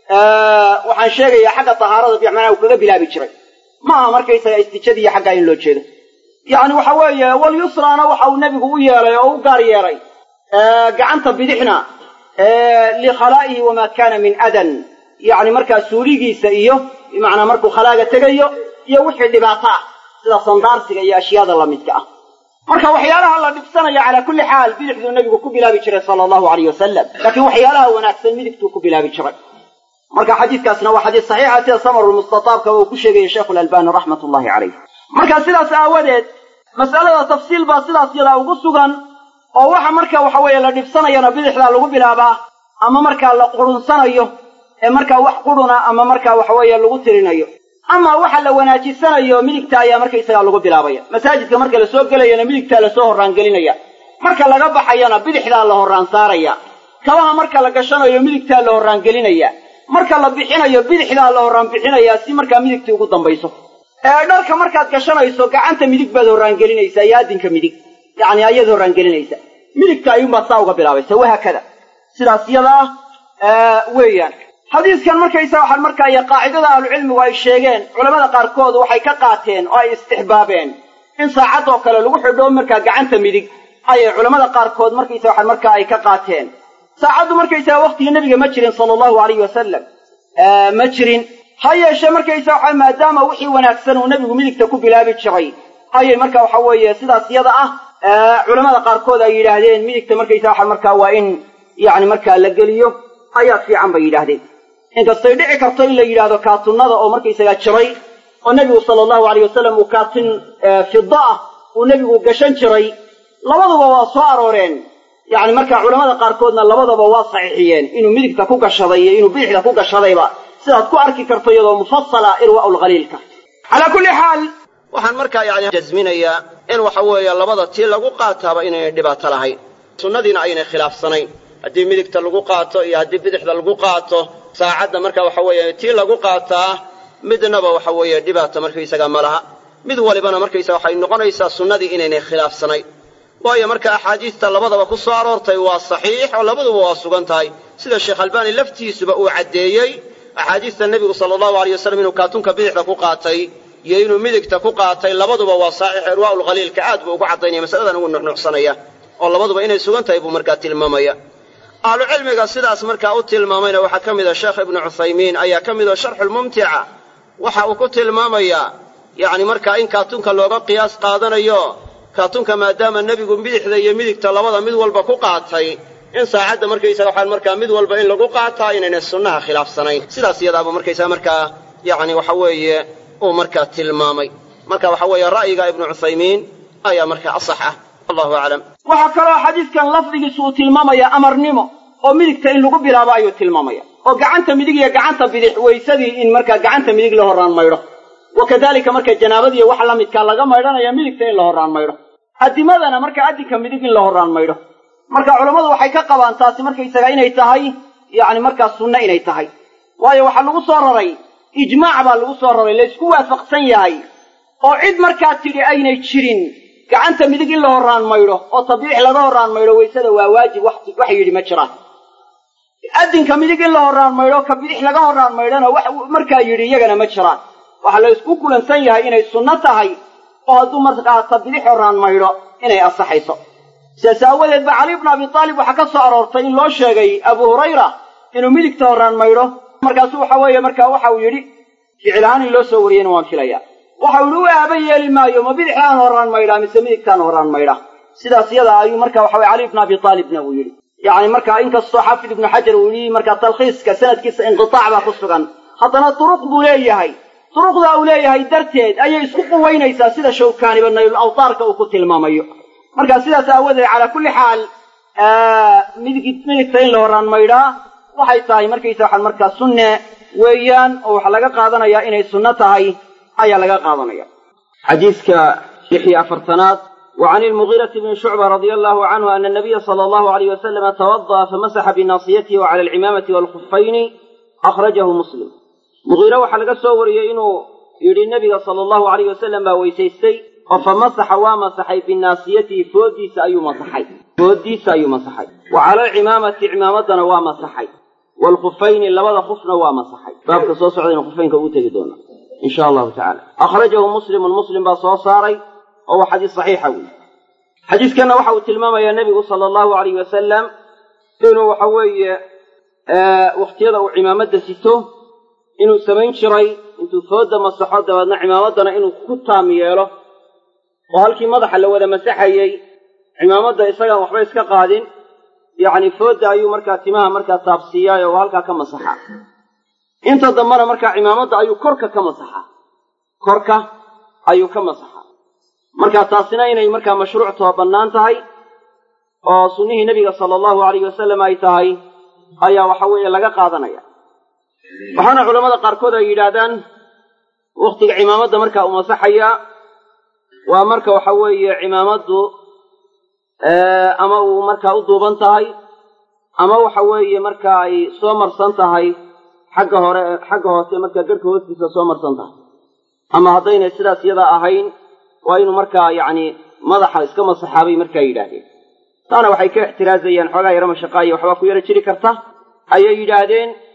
waxaan sheegayaa xagga tahaarada bimacnaa uu kaga bilaabi jiray ma aha markaysaga istijadiiyo xaggaa in loo jeedo yacni waxa weeye walyusraana waxa uu nebigu u yeelay oo u gaar yeelay gacanta bidixna likhalaa'ihi wamaa kaana min adan yacni markaa suuligiisa iyo bimacnaa markuu khalaaga tegayo iyo wixii dhibaato ah sida sandaarsiga iyo ashyaada lamidka ah marka waxyaalaha la dhibsanaya calaa kulli xaal bidixduu nebigu ku bilaabi jiray sala allahu alayh wasalam laakiin waxyaalaha wanaagsan midigtuu ku bilaabi jiray marka xadiiskaasna waa xadiis saxiixa sida samarulmustataabka uu ku sheegaya sheekhu lalbani raxmat ullahi calayh marka sidaas aawadeed mas'alada tafsiil baa sidaas yadaa ugu sugan oo waxa marka waxa weeye la dhibsanayana bidixdaa lagu bilaabaa ama markaa la qurunsanayo ee markaa wax quruna ama markaa waxa weeye lagu tirinayo ama waxa la wanaajisanayo midigta ayaa markaysagaa lagu bilaabaya masaajidka marka la soo gelayana midigtaa lasoo horraangelinaya marka laga baxayana bidixdaa la horraan saaraya kabaha marka la gashanayo midigtaa la horraangelinaya marka la bixinayo bidixdaa la horraan bixinayaa si markaa midigtii ugu dambayso ee dharka markaad gashanayso gacanta midig baad horraangelinaysaa iyo addinka midig yacni ayaad horraangelinaysa midigta ayuunbaad saa uga bilaabaysa wahaakada sidaas yada ah weeyaan xadiiskan markaysa waxaan markaa iyo qaacidada ahlucilmigu ay sheegeen culamada qaarkood waxay ka qaateen oo ay istixbaabeen in saacadoo kale lagu xidho markaa gacanta midig ayay culamada qaarkood markaysa waxaan markaa ay ka qaateen saacaddu markaysaga waktigii nebiga ma jirin sala allahu alayhi wasalam ma jirin ha yeeshee markaysa waxa maadaama wixii wanaagsan uu nebigu midigta ku bilaabi jiray ayay marka waxa weeye sidaas yada ah culamada qaarkood ay yidhaahdeen midigta markaysa waxa markaa waa in yacni markaa la geliyo ayaa fiican bay yidhaahdeen inkastay dhici karto in la yidhaahdo kaatunnada oo markaysaga jiray oo nebigu sala allahu alayh wasalam uu kaatin fida ah uu nebigu gashan jiray labaduba waa soo arooreen yacni markaa culamada qaarkoodna labadaba waa saxiixiyeen inuu midigta ku gashaday iyo inuu bidixda ku gashadayba sidaad ku arki karto iyadoo mufasala irwaa'u lkhaliilka calaa kulli xaal
waxaan markaa yani jasminayaa in waxa weeye labada tii lagu qaataaba inaynay dhibaato lahayn sunnadiina aynay khilaafsanayn haddii midigta lagu qaato iyo haddii bidixda lagu qaato saacadda marka waxa weeye tii lagu qaataa midnaba waxa weeye dhibaata markaysaga ma laha mid walibana markaysaga waxay noqonaysaa sunnadii inaynay khilaafsanayn waayo marka axaadiista labadaba ku soo aroortay waa saxiix oo labaduba waa sugan tahay sida sheekh albaani laftiisuba uu caddeeyey axaadiista nebigu sala allahu aleyh wasalam inuu kaatunka bidixda ku qaatay iyo inuu midigta ku qaatay labaduba waa saxiix irwaa'ul khaliilka aad buu ugu caddaynaya masaladan ugu nuxnuxsanaya oo labaduba inay sugan tahay buu markaa tilmaamaya ahlucilmiga sidaas markaa u tilmaamayna waxaa ka mida sheekh ibnu cuthaymiin ayaa ka mida sharxulmumtica waxa uu ku tilmaamayaa yacni markaa in kaatunka looga qiyaas qaadanayo kaatunka maadaama nebigu bidixda iyo midigta labada mid walba ku qaatay in saacadda markaysaga waxaan markaa mid walba in lagu qaataa inaynay sunnaha khilaafsanayn sidaas iyadaaba markaysaga markaa yacni waxa weeye uu markaa tilmaamay marka waxa weeye ra'yiga ibnu cuthaymiin ayaa markaa asax ah allahu aclam
waxaa kaloo xadiiskan lafdigiisu uu tilmaamaya amarnimo oo midigta in lagu bilaabo ayuu tilmaamaya oo gacanta midig iyo gacanta bidix waysadii in markaa gacanta midig la horraan maydho wa kadalika marka janaabadiiyo wax la midkaa laga maydhanaya midigta in la horraan maydho adimadana marka addinka midig in la horraan maydho marka culammadu waxay ka qabaan taasi markaysaga inay tahay yacni markaa sunno inay tahay waayo waxaa lagu soo raray ijmaac baa lagu soo raray laysku waafaqsan yahay oo cid markaa tidhi aynay jirin gacanta midig in la horraan maydho oo tabiix laga horraan maydho waysada waa waajib wax yidhi ma jiraan addinka midig in la horraan maydho ka bidix laga horraan maydhona wax markaa yidhi iyagana ma jiraan waxaa la ysku kulansan yahay inay sunno tahay oo hadduu markaa ta bidix horraan maydho inay ansaxayso sidaas aawadeed ba cali ibnu abi taalib waxaa ka soo aroortay in loo sheegay abu hurayra inuu midigta horraan maydho markaasu waxa weeye markaa waxa uu yidhi ficil ahaan in loo soo wariyeyna waan filayaa waxau yidhi u aaba yeeli maayo ma bidixaan horraan maydhaa mise midigtaan horraan maydha sidaas yada ayuu marka waxa weye cali ibnu abi taalibna uu yidhi yacni markaa inkastoo xaafid ibnu xajar uu yidhi markaa talkhiiska sanadkiisa inqitaac baa ku sugan haddana duruq buu leeyahay duruqdaa uu leeyahay darteed ayay isku quwaynaysaa sida shawkaaniba naylul awtaarka uu ku tilmaamayo marka sidaas aawadeed calaa kulli xaal midig midigta in la horraan maydhaa waxay tahay markaysa waxaan markaa sunne weeyaan oo waxaa laga qaadanayaa inay sunno tahay ayaa laga qaadanaya xadiiska lix iyo afartanaad وعن المغيرة بن شعبة رضي الله عنه أن النبي صلى الله عليه وسلم توضأ فمسح بناصيته وعلى العمامة والخفين أخرجه مسلم مغيرة وحلقة سورية إنه يري النبي صلى الله عليه وسلم ويسيستي فمسح ومسحي بناصيته فوديس أي مسحي فوديس أي مسحي وعلى العمامة عمامتنا ومسحي والخفين لبدا خفنا ومسحي بابك صوص عدنا خفين كبوتة دونا إن شاء الله تعالى أخرجه مسلم المسلم بصوصاري وهو حديث صحيح أوي حديث كان وحو تلمام يا النبي صلى الله عليه وسلم إنه وحوي آه واختيار عمامة ستو إنه سمين شري intuu fooda masaxo dabeedna cimaamaddana inuu ku taam yeelo oo halkii madaxa la wada masaxayey cimaamadda isagaan waxba iska qaadin yacni foodda ayuu markaa timaha markaa taabsiiyaay oo halkaa ka masaxaa inta dambena markaa cimaamadda ayuu korka ka masaxaa korka ayuu ka masaxaa marka taasina inay markaa mashruuctoo bannaan tahay oo sunnihii nebiga sala allahu alayhi wasallam ay tahay ayaa waxa weeye laga qaadanaya waxaana culammada qaarkood ay yidhaahdaan wakhtiga cimaamadda markaa uu masaxayaa waa marka waxa weeye cimaamaddu ama uu markaa u duuban tahay ama waxa weeye marka ay soo marsan tahay xagga hore xagga hoose markaa garhka hoostiisa soo marsan tahay ama haddaynay sidaas iyadaa ahayn waa inuu markaa yacni madaxa iska masaxaa bay markaa yidhaahdeen taana waxay ka ixtiraazayaan xoogaa yaro mashaqaayo waxbaa ku yaro jiri karta ayay yidhaahdeen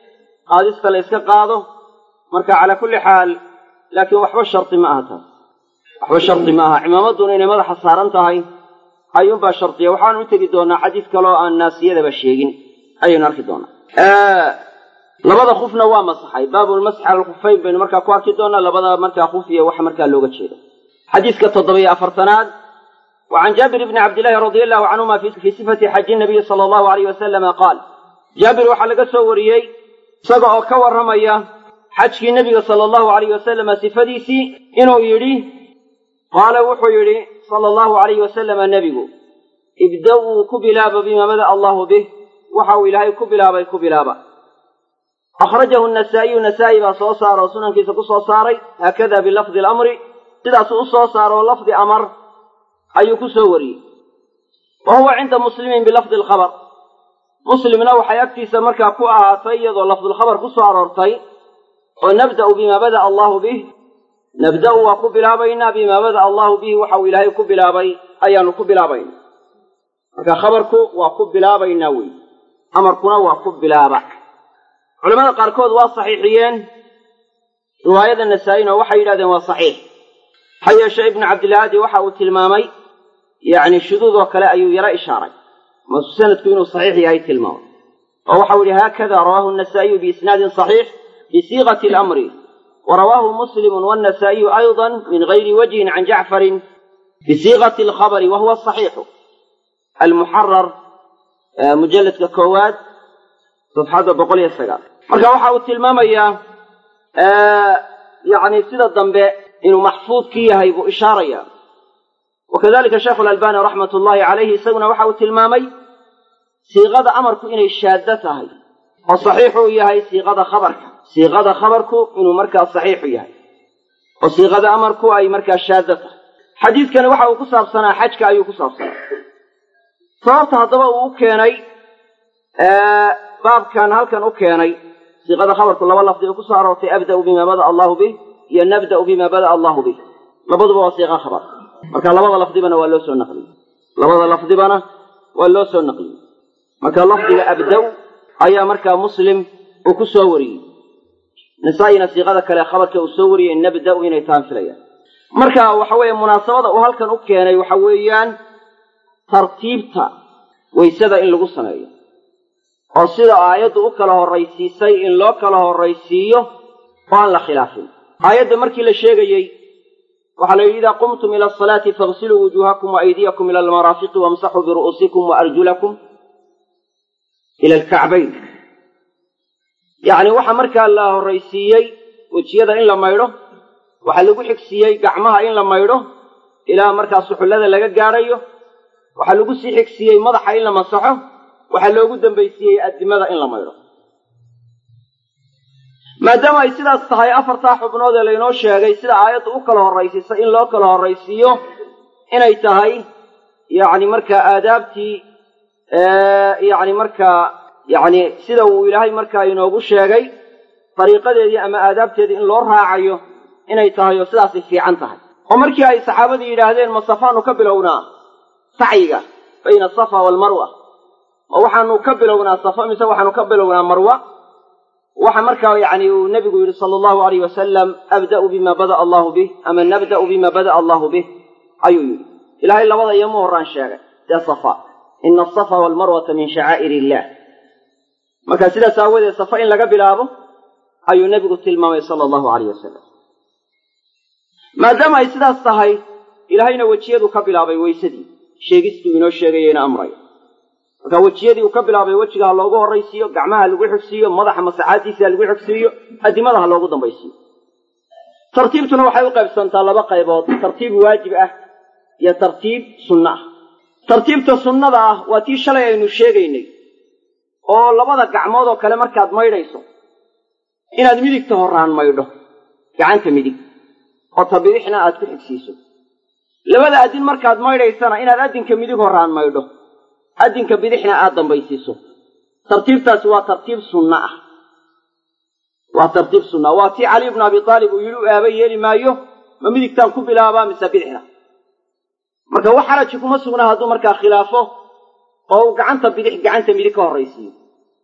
qaadista la yska qaado marka calaa kulli xaal laakiin waxba shardi ma aha taas waxba shardi ma aha cimaamadduna inay madaxa saaran tahay ayuunbaa shardiya waxaanu u tegi doonaa xadiis kaloo aan naasiyadaba sheegin ayaynu arki doonaa labada khufna waa masaxay baabulmasxi cala alkhufayn baynu markaa ku arki doonaa labada markaa khuf iyo waxa markaa looga jeedo xadiiska toddobiyo afartanaad wa can jaabir bni cabdillahi radia allahu canhuma fii sifati xaji nabiyi sala allahu alayh wasalama qaal jaabir waxaa laga soo wariyey isaga oo ka warramaya xajkii nebiga sala allahu alayh wasalama sifadiisii inuu yidhi qaala wuxuu yidhi sala allahu alayh wasalama nebigu ibda-uu ku bilaaba bima bada'a allahu bih waxa uu ilaahay ku bilaabay ku bilaaba akhrajahu nasaa'iyu nasaa'i baa soo saara oo sunankiisa ku soo saaray haakada bilafdi alamri sidaasuu u soo saaro lafdi amar ayuu ku soo wariyey wa huwa cinda muslimin bilafdi alkhabar muslimna waxay agtiisa markaa ku ahaatay iyadoo lafdulkhabar ku soo aroortay oo nabda'u bima bada'a allahu bih nabda'u waa ku bilaabaynaa bimaa bada'a allahu bihi waxa uu ilaahay ku bilaabay ayaanu ku bilaabayna marka khabarku waa ku bilaabaynaa wey amarkuna waa ku bilaaba culamada qaarkood waa saxiixiyeen riwaayada nasaa-ina waxay yidhahdeen waa saxiix ha yeeshe ibnu cabdilaadi waxa uu tilmaamay yacni shuduud oo kale ayuu yaro ishaaray masu sanadku inuu saxiix yahay tilmaamay oo waxau yidhi haakada rawaahu nasaa'iyu biisnaadin saxiix bisiiqati alamri wa rawaahu muslimun wannasaa'iyu ayضa min gayri wajhin can jacfarin bisiiqati alkhabari wa huwa asaxiixu almuxarar mujalladka koowaad safxadda boqol iyo sagaal marka waxa uu tilmaamayaa yacni sida dambe inuu maxfuudki yahay buu ishaaraya wakadalika sheekhu alalbani raxmat ullahi calayhi isaguna waxa uu tilmaamay siiqada amarku inay shaaddo tahay oo saxiixuu yahay siiqada khabarka siiqada khabarku inuu markaa saxiixu yahay oo siiqada amarku ay markaa shaaddo tahay xadiidkani waxa uu ku saabsanaa xajka ayuu ku saabsanaa sababta haddaba uu u keenay baabkan halkan u keenay siiqada khabarku laba lafdi oo ku soo aroortay abda'u bima bada'a allahu bih iyo nabda'u bima bada'a allahu bih labaduba waa siiqa khabar marka labada lafdibana waa loo soo naqliyey labada lafdibana waa loo soo naqliyey marka lafdiga abdaw ayaa markaa muslim uu ku soo wariyey nasaa-ina siiqada kale khabarka uu soo wariyey nabda'u inay taan filayaan marka waxa weeye munaasabada uu halkan u keenay waxa weeyaan tartiibta waysada in lagu sameeyo oo sida aayaddu u kala horraysiisay in loo kala horraysiiyo oo aan la khilaafin aayadda markii la sheegayey waxaa la yidhi idaa qumtum ila asalaati faغsiluu wujuuhakum waaydiyakum ila almaraafiqi wamsaxuu biru'uusikum waarjulakum ila alkacbayn yacni waxaa markaa la horraysiiyey wejiyada in la maydho waxaa lagu xigsiiyey gacmaha in la maydho ilaa markaa suxullada laga gaadhayo waxaa lagu sii xigsiiyey madaxa in la masaxo waxaa loogu dambaysiiyey addimada in la maydho maadaama ay sidaas tahay afartaa xubnood ee laynoo sheegay sida aayaddu u kala horraysiisay in loo kala horraysiiyo inay tahay yacni markaa aadaabtii yacni markaa yacni sida uu ilaahay markaa inoogu sheegay dariiqadeedii ama aadaabteedii in loo raacayo inay tahay oo sidaasay fiican tahay oo markii ay saxaabadii yidhaahdeen ma safaanu ka bilownaa sacyiga bayna asafa waalmarwa ma waxaanu ka bilownaa safa mise waxaanu ka bilownaa marwa waxa markaa yacni uu nebigu yidhi sala allahu alayh wasalam abda'u bima bada'a allahu bih ama nabda'u bima bada'a allahu bih ayuu yidhi ilaahay labada iyoma horraan sheegay dee safa ina asafa waalmarwata min shacaa'ir illah marka sidaas aawadeed safa in laga bilaabo ayuu nebigu tilmaamay sala allahu alayh wasalam maadaama ay sidaas tahay ilaahayna wejiyadu ka bilaabay weysadii sheegistuu inoo sheegayeyna amray marka wejiyadii uu ka bilaabay wejiga ha loogu horraysiiyo gacmaha ha lagu xigsiiyo madaxa masaxaaddiisa ha lagu xigsiiyo addimada ha loogu dambaysiiyo tartiibtuna waxay u qaybsantaa laba qaybood tartiib waajib ah iyo tartiib sunno ah tartiibta sunnada ah waa tii shalay aynu sheegaynay oo labada gacmood oo kale markaad maydhayso inaad midigta horraan maydho gacanta midig oo ta bidixna aad ku xigsiiso labada addin markaad maydhaysana inaad addinka midig horraan maydho addinka bidixna aad dambaysiiso tartiibtaasi waa tartiib sunna ah waa tartiib sunna waa tii cali bnu abi aalib uu yidhi u aaba yeeli maayo ma midigtaan ku bilaabaa mise bidixna marka wax xaraji kuma sugnaa hadduu markaa khilaafo oo uu gacanta bidix gacanta midig ka horraysiiyo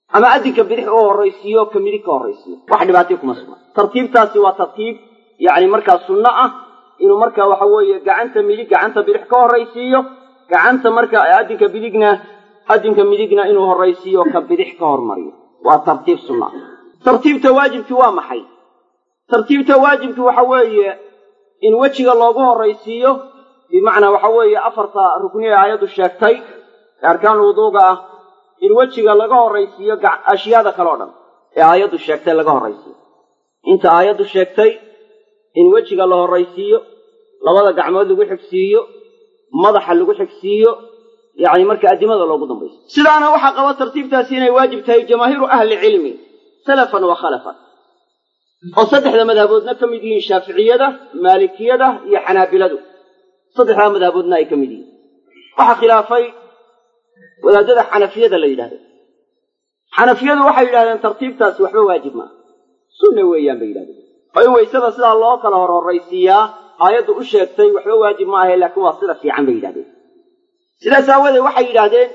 ama addinka bidix u horraysiiyo ka midig ka horraysiiyo wax dhibaatay kuma sugna tartiibtaasi waa tartiib yacni markaa sunno ah inuu markaa waxa weeye gacanta midig gacanta bidix ka horraysiiyo gacanta markaa addinka bidigna addinka midigna inuu horraysiiyo ka bidix ka hormariyo waa tartiib sunna ah tartiibta waajibki waa maxay tartiibta waajibki waxa weeye in wejiga loogu horraysiiyo bimacnaa waxa weeye afarta rukni ee aayaddu sheegtay ee arkaan wuduuga ah in wejiga laga horraysiiyo ashyaada kale o dhan ee aayaddu sheegtay laga horraysiiyo inta aayaddu sheegtay in wejiga la horraysiiyo labada gacmood lagu xigsiiyo madaxa lagu xigsiiyo yacni marka addimada loogu dambaysiyo sidaana waxaa qaba tartiibtaasi inay waajib tahay jamaahiiru ahli cilmi salafan wa khalafan oo saddexda madhaboodna ka mid yihiin shaaficiyada maalikiyada iyo xanaabiladu saddexdaa madhaboodna ay ka mid yihiin waxaa khilaafay wadaadada xanafiyada la yidhahdo xanafiyadu waxay yidhahdeen tartiibtaasi waxba waajib maaha sunna weeyaan bay yidhahdeen oo in waysada sidaa loo kala hor horraysiiyaa aayaddu u sheegtay waxba waajib ma ahe laakiin waa sida fiican bay yidhahdeen sidaas aawadeed waxay yidhaahdeen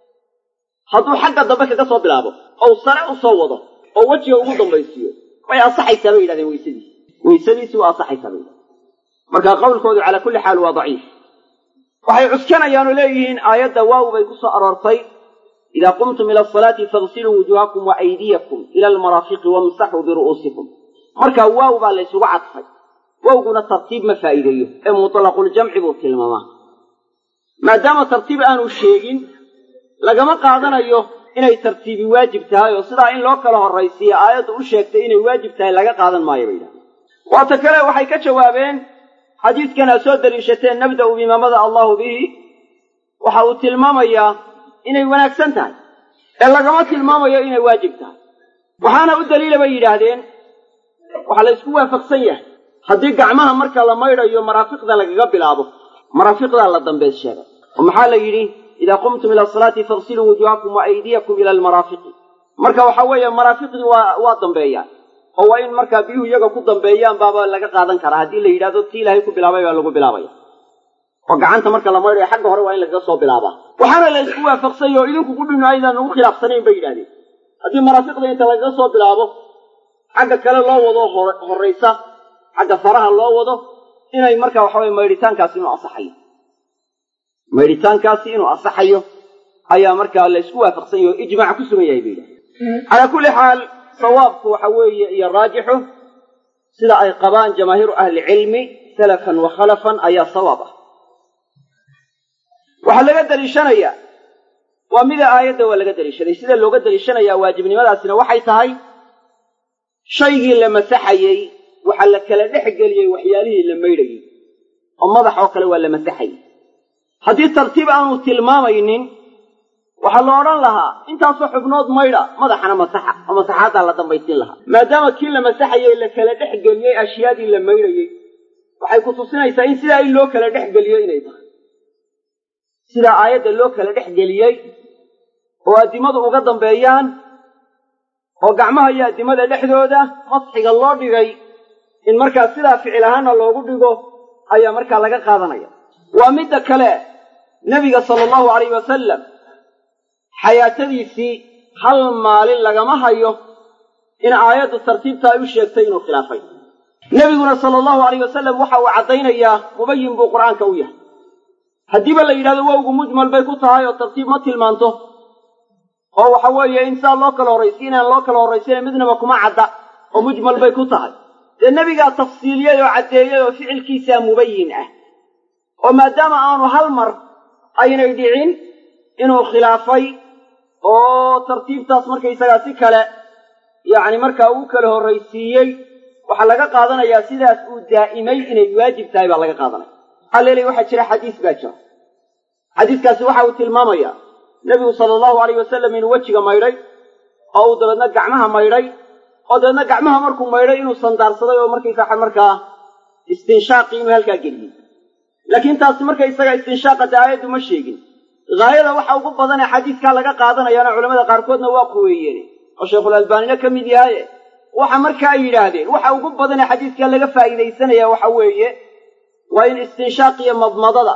hadduu xagga dambe kaga soo bilaabo ou sare u soo wado oo wejiga ugu dambaysiiyo way ansaxaysaa bay yidhahdeen weysadiisi weysadiisi waa ansaxaysaa bay yidhahdeen marka qowlkoodu calaa kulli xaal waa daciif waxay cuskanayaanoo leeyihiin aayadda waaw bay ku soo aroortay idaa qumtum ila asalaati fagsiluu wujuuhakum wa aydiyakum ila almaraafiqi wamsaxuu biru'uusikum marka waaw baa la ysugu cadfay wowguna tartiib ma faa'iideeyo ee mutlaquljamci buu tilmaamaa maadaama tartiib aanu sheegin lagama qaadanayo inay tartiibi waajib tahay oo sidaa in loo kala horraysiiyo aayaddu u sheegtay inay waajib tahay laga qaadan maayo bay yidhahdeen waata kale waxay ka jawaabeen xadiidkan aad soo daliishateen nabda'u bimaamada allahu bihi waxa uu tilmaamayaa inay wanaagsan tahay ee lagama tilmaamayo inay waajib tahay waxaana u daliila bay yidhaahdeen waxaa la ysku waafaqsan yahay haddii gacmaha marka la maydhayo maraafiqda lagaga bilaabo maraafiqdaa la dambeed sheegay oo maxaa la yidhi idaa qumtum ila asalaati fagsiluu wujuuhakum wa aydiyakum ila almaraafiqi marka waxa weeye maraafiqdii waa waa dambeeyaan oo waa in markaa biyuhu iyaga ku dambeeyaan baaba laga qaadan karaa haddii la yidhahdo tii ilaahay ku bilaabay baa lagu bilaabaya oo gacanta marka la maydhayo xagga hore waa in lagaga soo bilaabaa waxaana la isku waafaqsany oo idinku kudhinu aydan ugu khilaafsanayn bay yidhahdeen haddii maraafiqda inta lagaga soo bilaabo xagga kale loo wado horraysa xagga faraha loo wado inay marka waxa weye maydhitaankaasi inuu asaxayo maydhitaankaasi inuu asaxayo ayaa markaa la isku waafaqsan yahy oo ijmaac ku sugan yahay bay yidhahdeen calaa kulli xaal sawaabku waxa weeye iyo raajixu sida ay qabaan jamaahiiru ahli cilmi salafan wa khalafan ayaa sawaab ah waxaa laga daliishanayaa waa mida aayadda waa laga daliishaday sida looga daliishanayaa waajibnimadaasina waxay tahay shaygii la masaxayey waxaa la kala dhex geliyey waxyaalihii la maydhayey oo madax oo kale waa la masaxayey haddii tartiib aanu tilmaamaynin waxaa la odhan lahaa intaasoo xubnood maydha madaxana masaxa oo masaxaaddaa la dambaysiin lahaa maadaama kii la masaxayey la kala dhex geliyey ashyaadii la maydhayey waxay ku tusinaysaa in sidaa in loo kala dhex geliyo inay tahay sidaa aayadda loo kala dhex geliyey oo addimadu uga dambeeyaan oo gacmaha iyo addimada dhexdooda masxiga loo dhigay in markaa sidaa ficil ahaana loogu dhigo ayaa markaa laga qaadanaya waa midda kale nebiga sala allahu alayh wasalam xayaatadiisii hal maalin lagama hayo in aayaddu tartiibta ay u sheegtay inuu khilaafay nebiguna sala allahu alayh wasalam waxa uu caddaynayaa mubayin buu qur'aanka u yahay haddiiba la yidhahdo wowgu mujmal bay ku tahay oo tartiib ma tilmaanto oo waxa weeye in saa loo kala horraysiy inaan loo kala horraysina midnaba kuma cadda oo mujmal bay ku tahay dee nebigaa tafsiiliyey oo caddeeyey oo ficilkiisaa mubayin ah oo maadaama aanu hal mar aynay dhicin inuu khilaafay oo tartiibtaas markaysagaa si kale yacni markaa uu kala horraysiiyey waxaa laga qaadanayaa sidaas uu daa'imay inay waajib tahay baa laga qaadanaya maxaa leelay waxaa jira xadiis baa jira xadiiskaasi waxa uu tilmaamayaa nebigu sala allahu alayh wasalam inuu wejiga maydhay oo uu dabeedna gacmaha maydhay oo dabeedna gacmaha markuu maydhay inuu sandaarsaday oo markaysaa markaa istinshaaqii inuu halkaa geliyey laakiin taasi markaysaga istinshaaqa aayaddu ma sheegin haayada waxa ugu badan ee xadiiskaa laga qaadanayaana culamada qaarkoodna waa quweeyeen oo sheikhulalbaanina ka mid yahaye waxa markaa ay yidhaahdeen waxa ugu badan ee xadiiskaa laga faa'iidaysanaya waxa weeye waa in istinshaaq iyo madmadada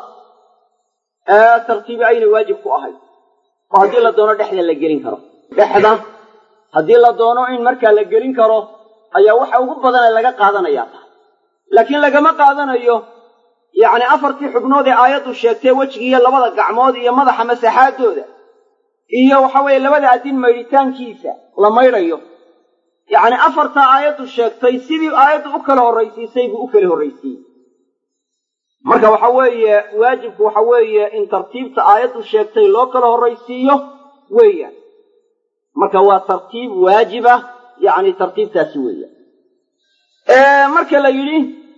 ee tartiibi aynay waajib ku ahayd oo haddii la doono dhexda la gelin karo dhexda haddii la doono in markaa la gelin karo ayaa waxa ugu badane laga qaadanayaa tahay laakiin lagama qaadanayo yacni afartii xubnood ee aayaddu sheegtay wejigiiyo labada gacmood iyo madaxa masaxaadooda iyo waxa weeye labada addin maydhitaankiisa la maydhayo yacni afartaa aayaddu sheegtay sidii aayaddu u kala horraysiisay buu u kala horraysiiyey marka waxa weeye waajibku waxa weeye in tartiibta aayaddu sheegtay loo kala horraysiiyo weeyaan marka waa tartiib waajiba yacni tartiibtaasi weeyaan marka la yidhi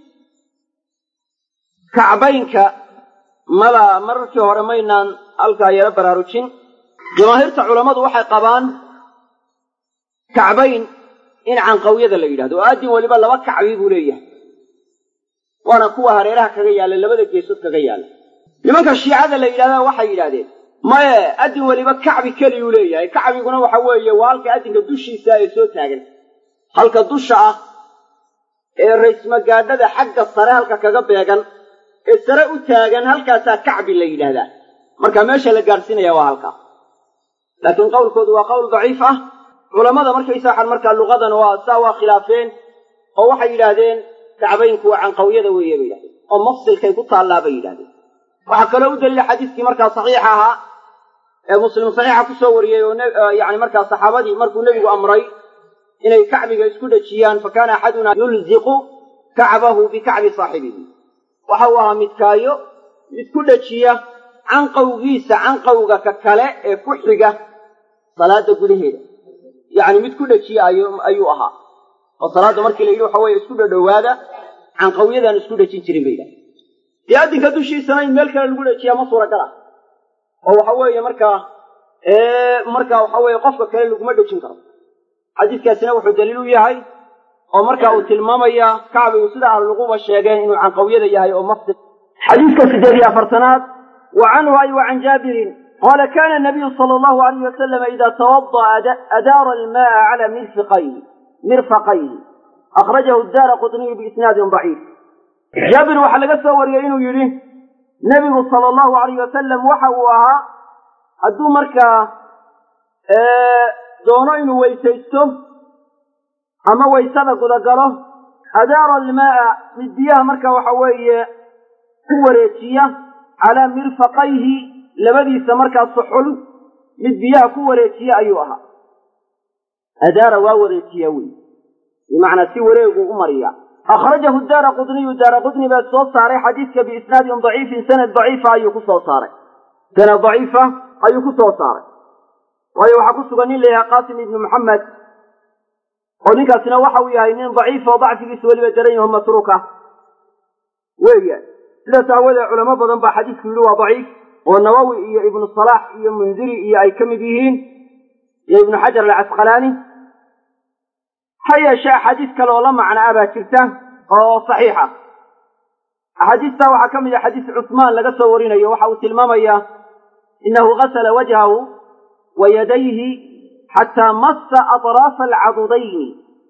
kacbaynka mala mararkii hore maynaan halkaa yaro baraarujin jamaahiirta culammadu waxay qabaan kacbayn in canqawyada la yidhahdo oo addin weliba laba kacbi buu leeyahay waana kuwa hareeraha kaga yaalla labada geesood kaga yaalla nimanka shiicada la yidhahdaa waxay yidhahdeen maye addin weliba kacbi keliyuu leeyahay kacbiguna waxa weeye waa halka addinka dushiisa ee soo taagan halka dusha ah ee raysmagaadhada xagga sare halka kaga beegan ee sare u taagan halkaasaa kacbi la yidhaahdaa marka meesha la gaadhsiinaya waa halkaa laakiin qowlkoodu waa qowl daciif ah culammada markaysa waxaan markaa luqadan waa saa waa khilaafeen oo waxay yidhaahdeen kacbaynku waa canqawyada weeye bay yidhahdeen oo mafsilkay ku taallaa bay yidhahdeen waxaa kaloo u daliila xadiiskii markaa saxiixa ahaa ee muslim saxiixa ku soo wariyey oo yani markaa saxaabadii markuu nebigu amray inay kacbiga isku dhejiyaan fa kaana axaduna yulziqu kacbahu bikacbi saaxibihi waxa uu ahaa midkaayo isku dhejiya canqawgiisa canqawga ka kale ee ku xiga salaada gudaheeda yacni mid ku dhejiya ayuu ahaa oo salaadda markii la yidhi waxa weye isku dhadhowaada canqawyadaan isku dhejin jirin bay yidhaha dee addinka dushiisana in meel kale lagu dhejiyaa ma suuragal ah oo waxa weeye markaa marka waxa weeye qofka kale laguma dhejin karo xadiiskaasina wuxuu daliil u yahay oo marka uu tilmaamaya kacbigu sida ahluquba sheegeen inuu canqawyada yahay oo mafdi xadiiska sideed iyo afartanaad wa canhu ay wa can jaabirin qala kana nabiyu sala allahu alayh wasalama ida tawada'a adaara alma'a cala mirfiqayhi mirfaqayhi akhrajahu daara qutniyu biisnaadin daciif jaabir waxaa laga soo wariyey inuu yidhi nebigu sala allahu alayh wasalam waxa uu ahaa hadduu markaa doono inuu weysaysto ama waysada gudagalo adaara almaa'a mid biyaha marka waxa weeye ku wareejiya calaa mirfaqayhi labadiisa markaa suxul mid biyaha ku wareejiya ayuu ahaa adaara waa wareejiya wey bimacnaa si wareegu u mariya akhrajahu daara qudniyu daara qudni baa soo saaray xadiidka biisnaadin daciifin sanad daciifa ayuu ku soo saaray sanad daciifa ayuu ku soo saaray waayo waxaa ku sugan nin layahay qaasim ibnu maxamed oo ninkaasina waxa uu yahay nin daciif oo dacfigiisu weliba daran yaho matruuka weeyaan sidaas aawoodee culamo badan baa xadiisku yidhi waa daciif oo nawowi iyo ibnu salaax iyo mundiri iyo ay ka mid yihiin iyo ibnu xajar alcasqalaani ha yeeshee axaadiis kale oo la macno ah baa jirta oo saxiixa axaadiistaa waxaa ka mid ah xadiis cusmaan laga soo warinayo waxa uu tilmaamaya inahu gasala wajhahu wa yadayhi xataa massa atraafa alcadudayni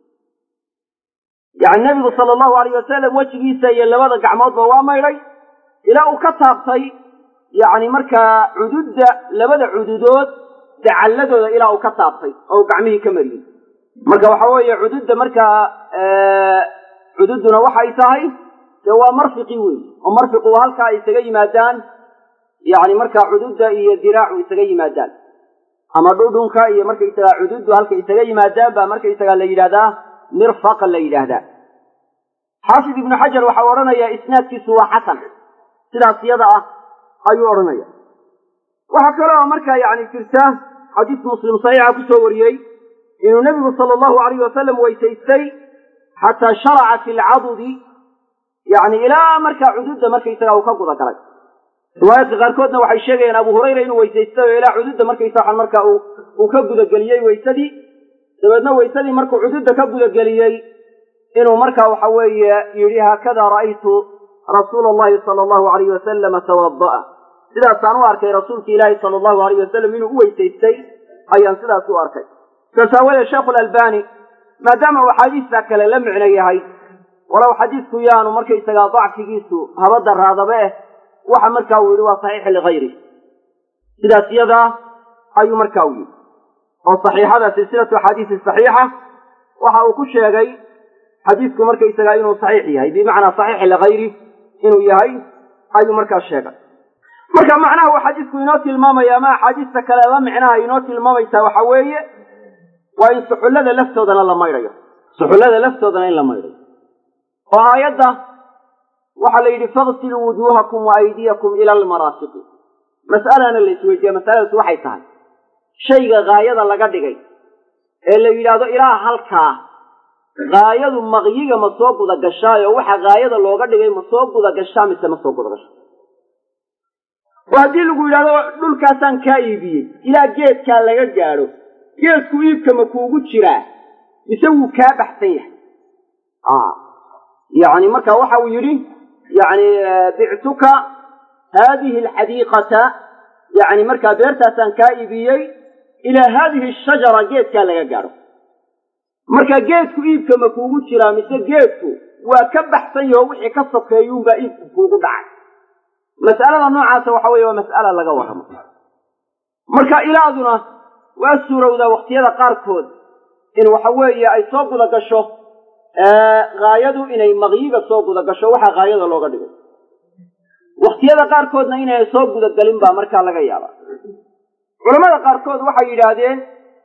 yacni nebigu sala allahu alayh wasalam wejigiisa iyo labada gacmoodba waa maydhay ilaa uu ka taabtay yacni markaa cududda labada cududood dacalladooda ilaa uu ka taabtay oo uu gacmihii ka mariyey marka waxa weeye cududda markaa cududduna waxay tahay dee waa marfiqi wey oo marfiqu waa halkaa ay isaga yimaadaan yacni markaa cududda iyo diraacu isaga yimaadaan ama dhudhunka iyo markaysagaa cududdu halka isaga yimaadaan baa markaysagaa la yidhahdaa mirfaqa la yidhaahdaa xaafid ibnu xajar waxau odhanayaa isnaadkiisu waa xasan sidaas yada ah ayuu odhanaya waxaa kaloo markaa yacni jirta xadiis muslim saxiixa ku soo wariyey inuu nebigu sala allahu alayh wasalam weysaystay xataa sharaca fi lcadudi yacni ilaa markaa cududda markaysagaa uu ka guda galay riwaayaadka qaarkoodna waxay sheegayaan abu hurayra inuu weysaystay oo ilaa cududda markaysa markaa uu ka gudageliyey weysadii dabeedna weysadii markuu cududda ka gudageliyey inuu markaa waxa weeye yidhi haakada ra'aytu rasuula allahi sala allahu alayh wasalama tawada'a sidaasaan u arkay rasuulki ilaahi sala allahu alayh wasalam inuu u weysaystay ayaan sidaas u arkay saas aawadeed sheekhu lalbani maadaama uu axaadiistaa kale la micno yahay walow xadiisku yaanu markaysagaa dacfigiisu haba daraadaba eh waxa markaa uu yidhi waa saxiix ligayri sidaas yadaa ayuu markaa u yidhi oo saxiixada silsilatu axaadiisi saxiixa waxa uu ku sheegay xadiidku markaysagaa inuu saxiix yahay bimacnaa saxiix ligayri inuu yahay ayuu markaa sheegay marka macnaha uu xadiidku inoo tilmaamaya ama axaadiista kale la micnaha inoo tilmaamaysaa waxa weeye waa in suxullada laftoodana la maydhayo suxullada laftoodana in la maydhayo oo aayadda waxaa la yidhi faqsiluu wujuuhakum wa aydiyakum ila almaraafiqi mas'alana la isweydiiya masaladaas waxay tahay shayga haayada laga dhigay ee la yidhaahdo ilaa halkaa haayadu maqyiga ma soo guda gashaayo waxa haayada looga dhigay ma soo guda gashaa mise ma soo guda gashaa oo haddii lagu yidhahdo dhulkaasaan kaa iibiyey ilaa geedkaa laga gaadho geedku iibka ma kuugu jiraa mise wuu kaa baxsan yahay yani marka waxa uu yidhi yani bictuka haadihi alxadiiqata yani markaa beertaasaan kaa iibiyey ilaa haadihi ashajara geedkaa laga gaadho marka geedku iibka ma kuugu jiraa mise geedku waa ka baxsan yaho wixii ka sokeeyuunbaa iibku kuugu dhacay mas'alada noocaasa waxa weeye waa mas'ala laga warramo marka ilaaduna waa suurowdaa wakhtiyada qaarkood in waxa weeye ay soo guda gasho haayadu inay maqyiga soo guda gasho waxaa haayada looga dhigay wakhtiyada qaarkoodna inay soo gudagelin baa markaa laga yaaba culamada qaarkood waxay yidhaahdeen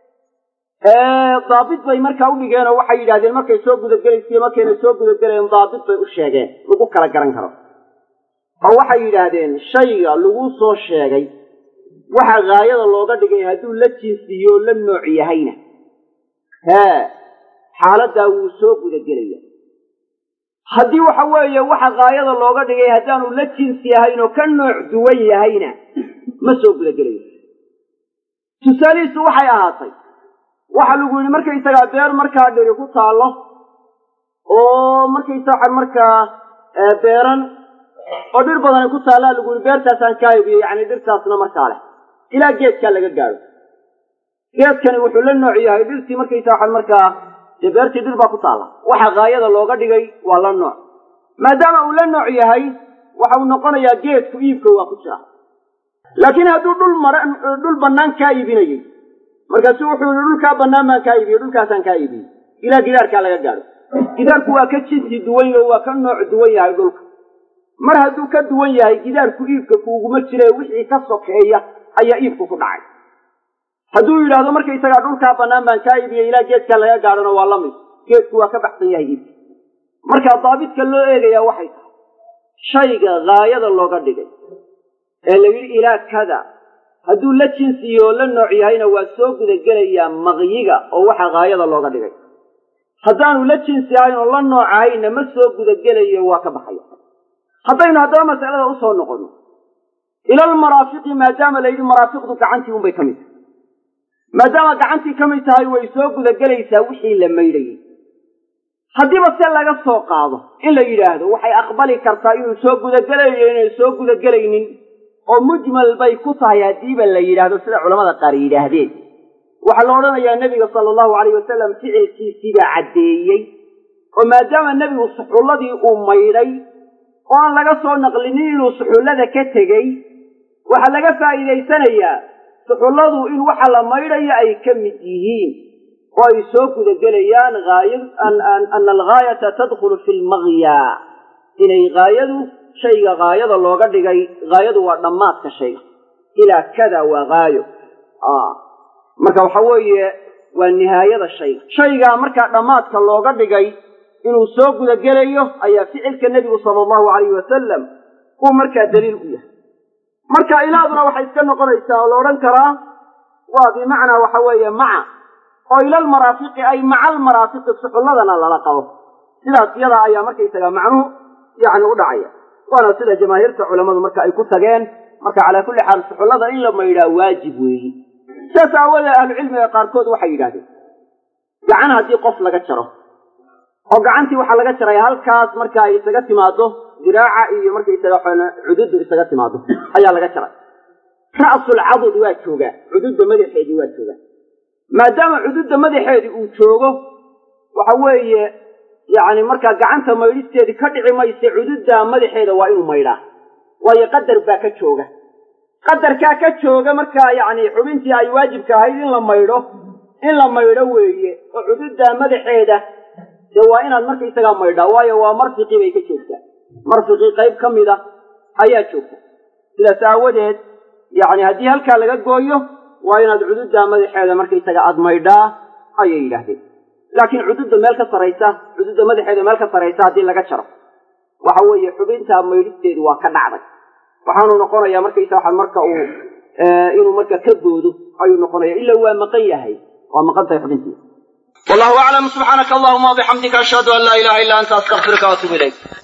daabit bay markaa u dhigeen oo waxay yidhahdeen markay soo gudagelaysiyo markayna soo gudagelayen daabit bay u sheegeen lagu kala garan karo oo waxay yidhaahdeen shayga lagu soo sheegay waxa haayada looga dhigay hadduu la jinsiyo la nooc yahayna hee xaaladdaa wuu soo gudagelaya haddii waxa weeye waxa haayada looga dhigay haddaanu la jinsi ahayn oo ka nooc duwan yahayna ma soo gudagelayo tusaalihiisu waxay ahaatay waxa lagu yidhi markaysagaa beer markaa dhiri ku taallo oo markaysa waxaan markaa beeran oo dhir badan ay ku taallaa lagu yidhi beertaasaan kaa iibiyo yacni dhirtaasna markaa leh ilaa geedkaa laga gaadho geedkani wuxuu la nooc yahay dhirtii markaysa waxaan markaa dee beertii dhir baa ku taalla waxa haayada looga dhigay waa la nooc maadaama uu la nooc yahay waxa uu noqonayaa geedku iibka waa ku jira laakiin hadduu dhul mar dhul bannaan kaa iibinayey markaasu wuxuu yihi dhulkaa bannaan baan kaa iibiyey dhulkaasaan kaa iibiyey ilaa gidaarkaa laga gaadho gidaarku waa ka jinsi duwan yaho waa ka nooc duwan yahay dhulka mar hadduu ka duwan yahay gidaarku iibka kuuguma jire wixii ka sokeeya ayaa iibku ku dhacay hadduu yidhaahdo markaysagaa dhulkaa bannaan baan kaa iibiyey ilaa geedkaa laga gaadhona waa la mid geedku waa ka baxsan yahay iibka marka daabitka loo eegayaa waxay tahay shayga haayada looga dhigay ee la yidhi ilaa kada hadduu la jinsiyo oo la nooc yahayna waa soo gudagelayaa maqyiga oo waxa haayada looga dhigay haddaanu la jinsi ahayn oo la nooc ahayna ma soo gudagelayo waa ka baxaya haddaynu haddaba masalada usoo noqonno ilalmaraafiqi maadaama la yidhi maraafiqdu gacantii unbay ka mid tahay maadaama gacantii ka mid tahay way soo gudagelaysaa wixii la maydhayey haddiiba se laga soo qaado in la yidhaahdo waxay aqbali kartaa inuu soo gudagelayo inay soo gudagelaynin oo mujmal bay ku tahay haddiiba la yidhaahdo sida culamada qaar yidhaahdeen waxaa la odhanayaa nebiga sala allahu alayh wasalam ficilkiisiibaa caddeeyey oo maadaama nebigu suxulladii uu maydhay oo aan laga soo naqlinin inuu suxullada ka tegey waxaa laga faa'iidaysanayaa suxulladu in waxa la maydhayo ay ka mid yihiin oo ay soo gudagelayaan ana alghaayata tadkhulu fi lmagya inay haayadu shayga haayada looga dhigay haayadu waa dhammaadka shayga ilaa kada waa haayo marka waxa weeye waa nihaayada shayga shaygaa markaa dhammaadka looga dhigay inuu soo gudagelayo ayaa ficilka nebigu sala allahu alayhi wasalam uu markaa daliil u yahay marka ilaaduna waxay iska noqonaysaa oo la odhan karaa waa bimacnaa waxa weeye maca oo ilalmaraafiqi ay maca almaraafiqi suxulladana lala qabo sidaas iyadaa ayaa markaysaga macnuhu yacni u dhacaya waana sida jamaahiirta culammadu marka ay ku tageen marka calaa kulli xaal suxullada in la maydhaa waajib weeyi sidaas aawoodee ahlucilmiga qaarkood waxay yidhahdeen gacan haddii qof laga jaro oo gacantii waxaa laga jaray halkaas marka ay isaga timaado diraaca iyo markaysaga cududu isaga timaado ayaa laga jaray ra'sulcadud waa joogaa cududda madaxeedii waa joogaa maadaama cududda madaxeedii uu joogo waxa weeye yacni markaa gacanta maydhisteedii ka dhici mayse cududda madaxeeda waa inuu maydhaa waayo qadar baa ka jooga qadarkaa ka jooga markaa yacni xubintii ay waajibka ahayd in la maydho in la maydho weeye oo cududdaa madaxeeda dee waa inaad markaysagaa maydhaa waayo waa marfiqii bay ka joogtaa marfiqii qayb ka mid a ayaa joogta sidaas aawadeed yacni haddii halkaa laga gooyo waa inaad cududdaa madaxeeda markaysaga aad maydhaa ayay yidhaahdeen laakiin cududda meel ka saraysa cududda madaxeeda meel ka saraysa haddii laga jaro waxa weeye xubintaa maydhisteedu waa ka dhacday waxaanu noqonayaa markaysa waxaa marka uu inuu marka ka boodo ayuu noqonaya ila waa maqan yahay waa maqan tahay xubintiisa
wallahu aclam subxaanaka allahuma wabixamdika ashhadu an laa ilaha illa anta astaqfiruka waatubu ilayk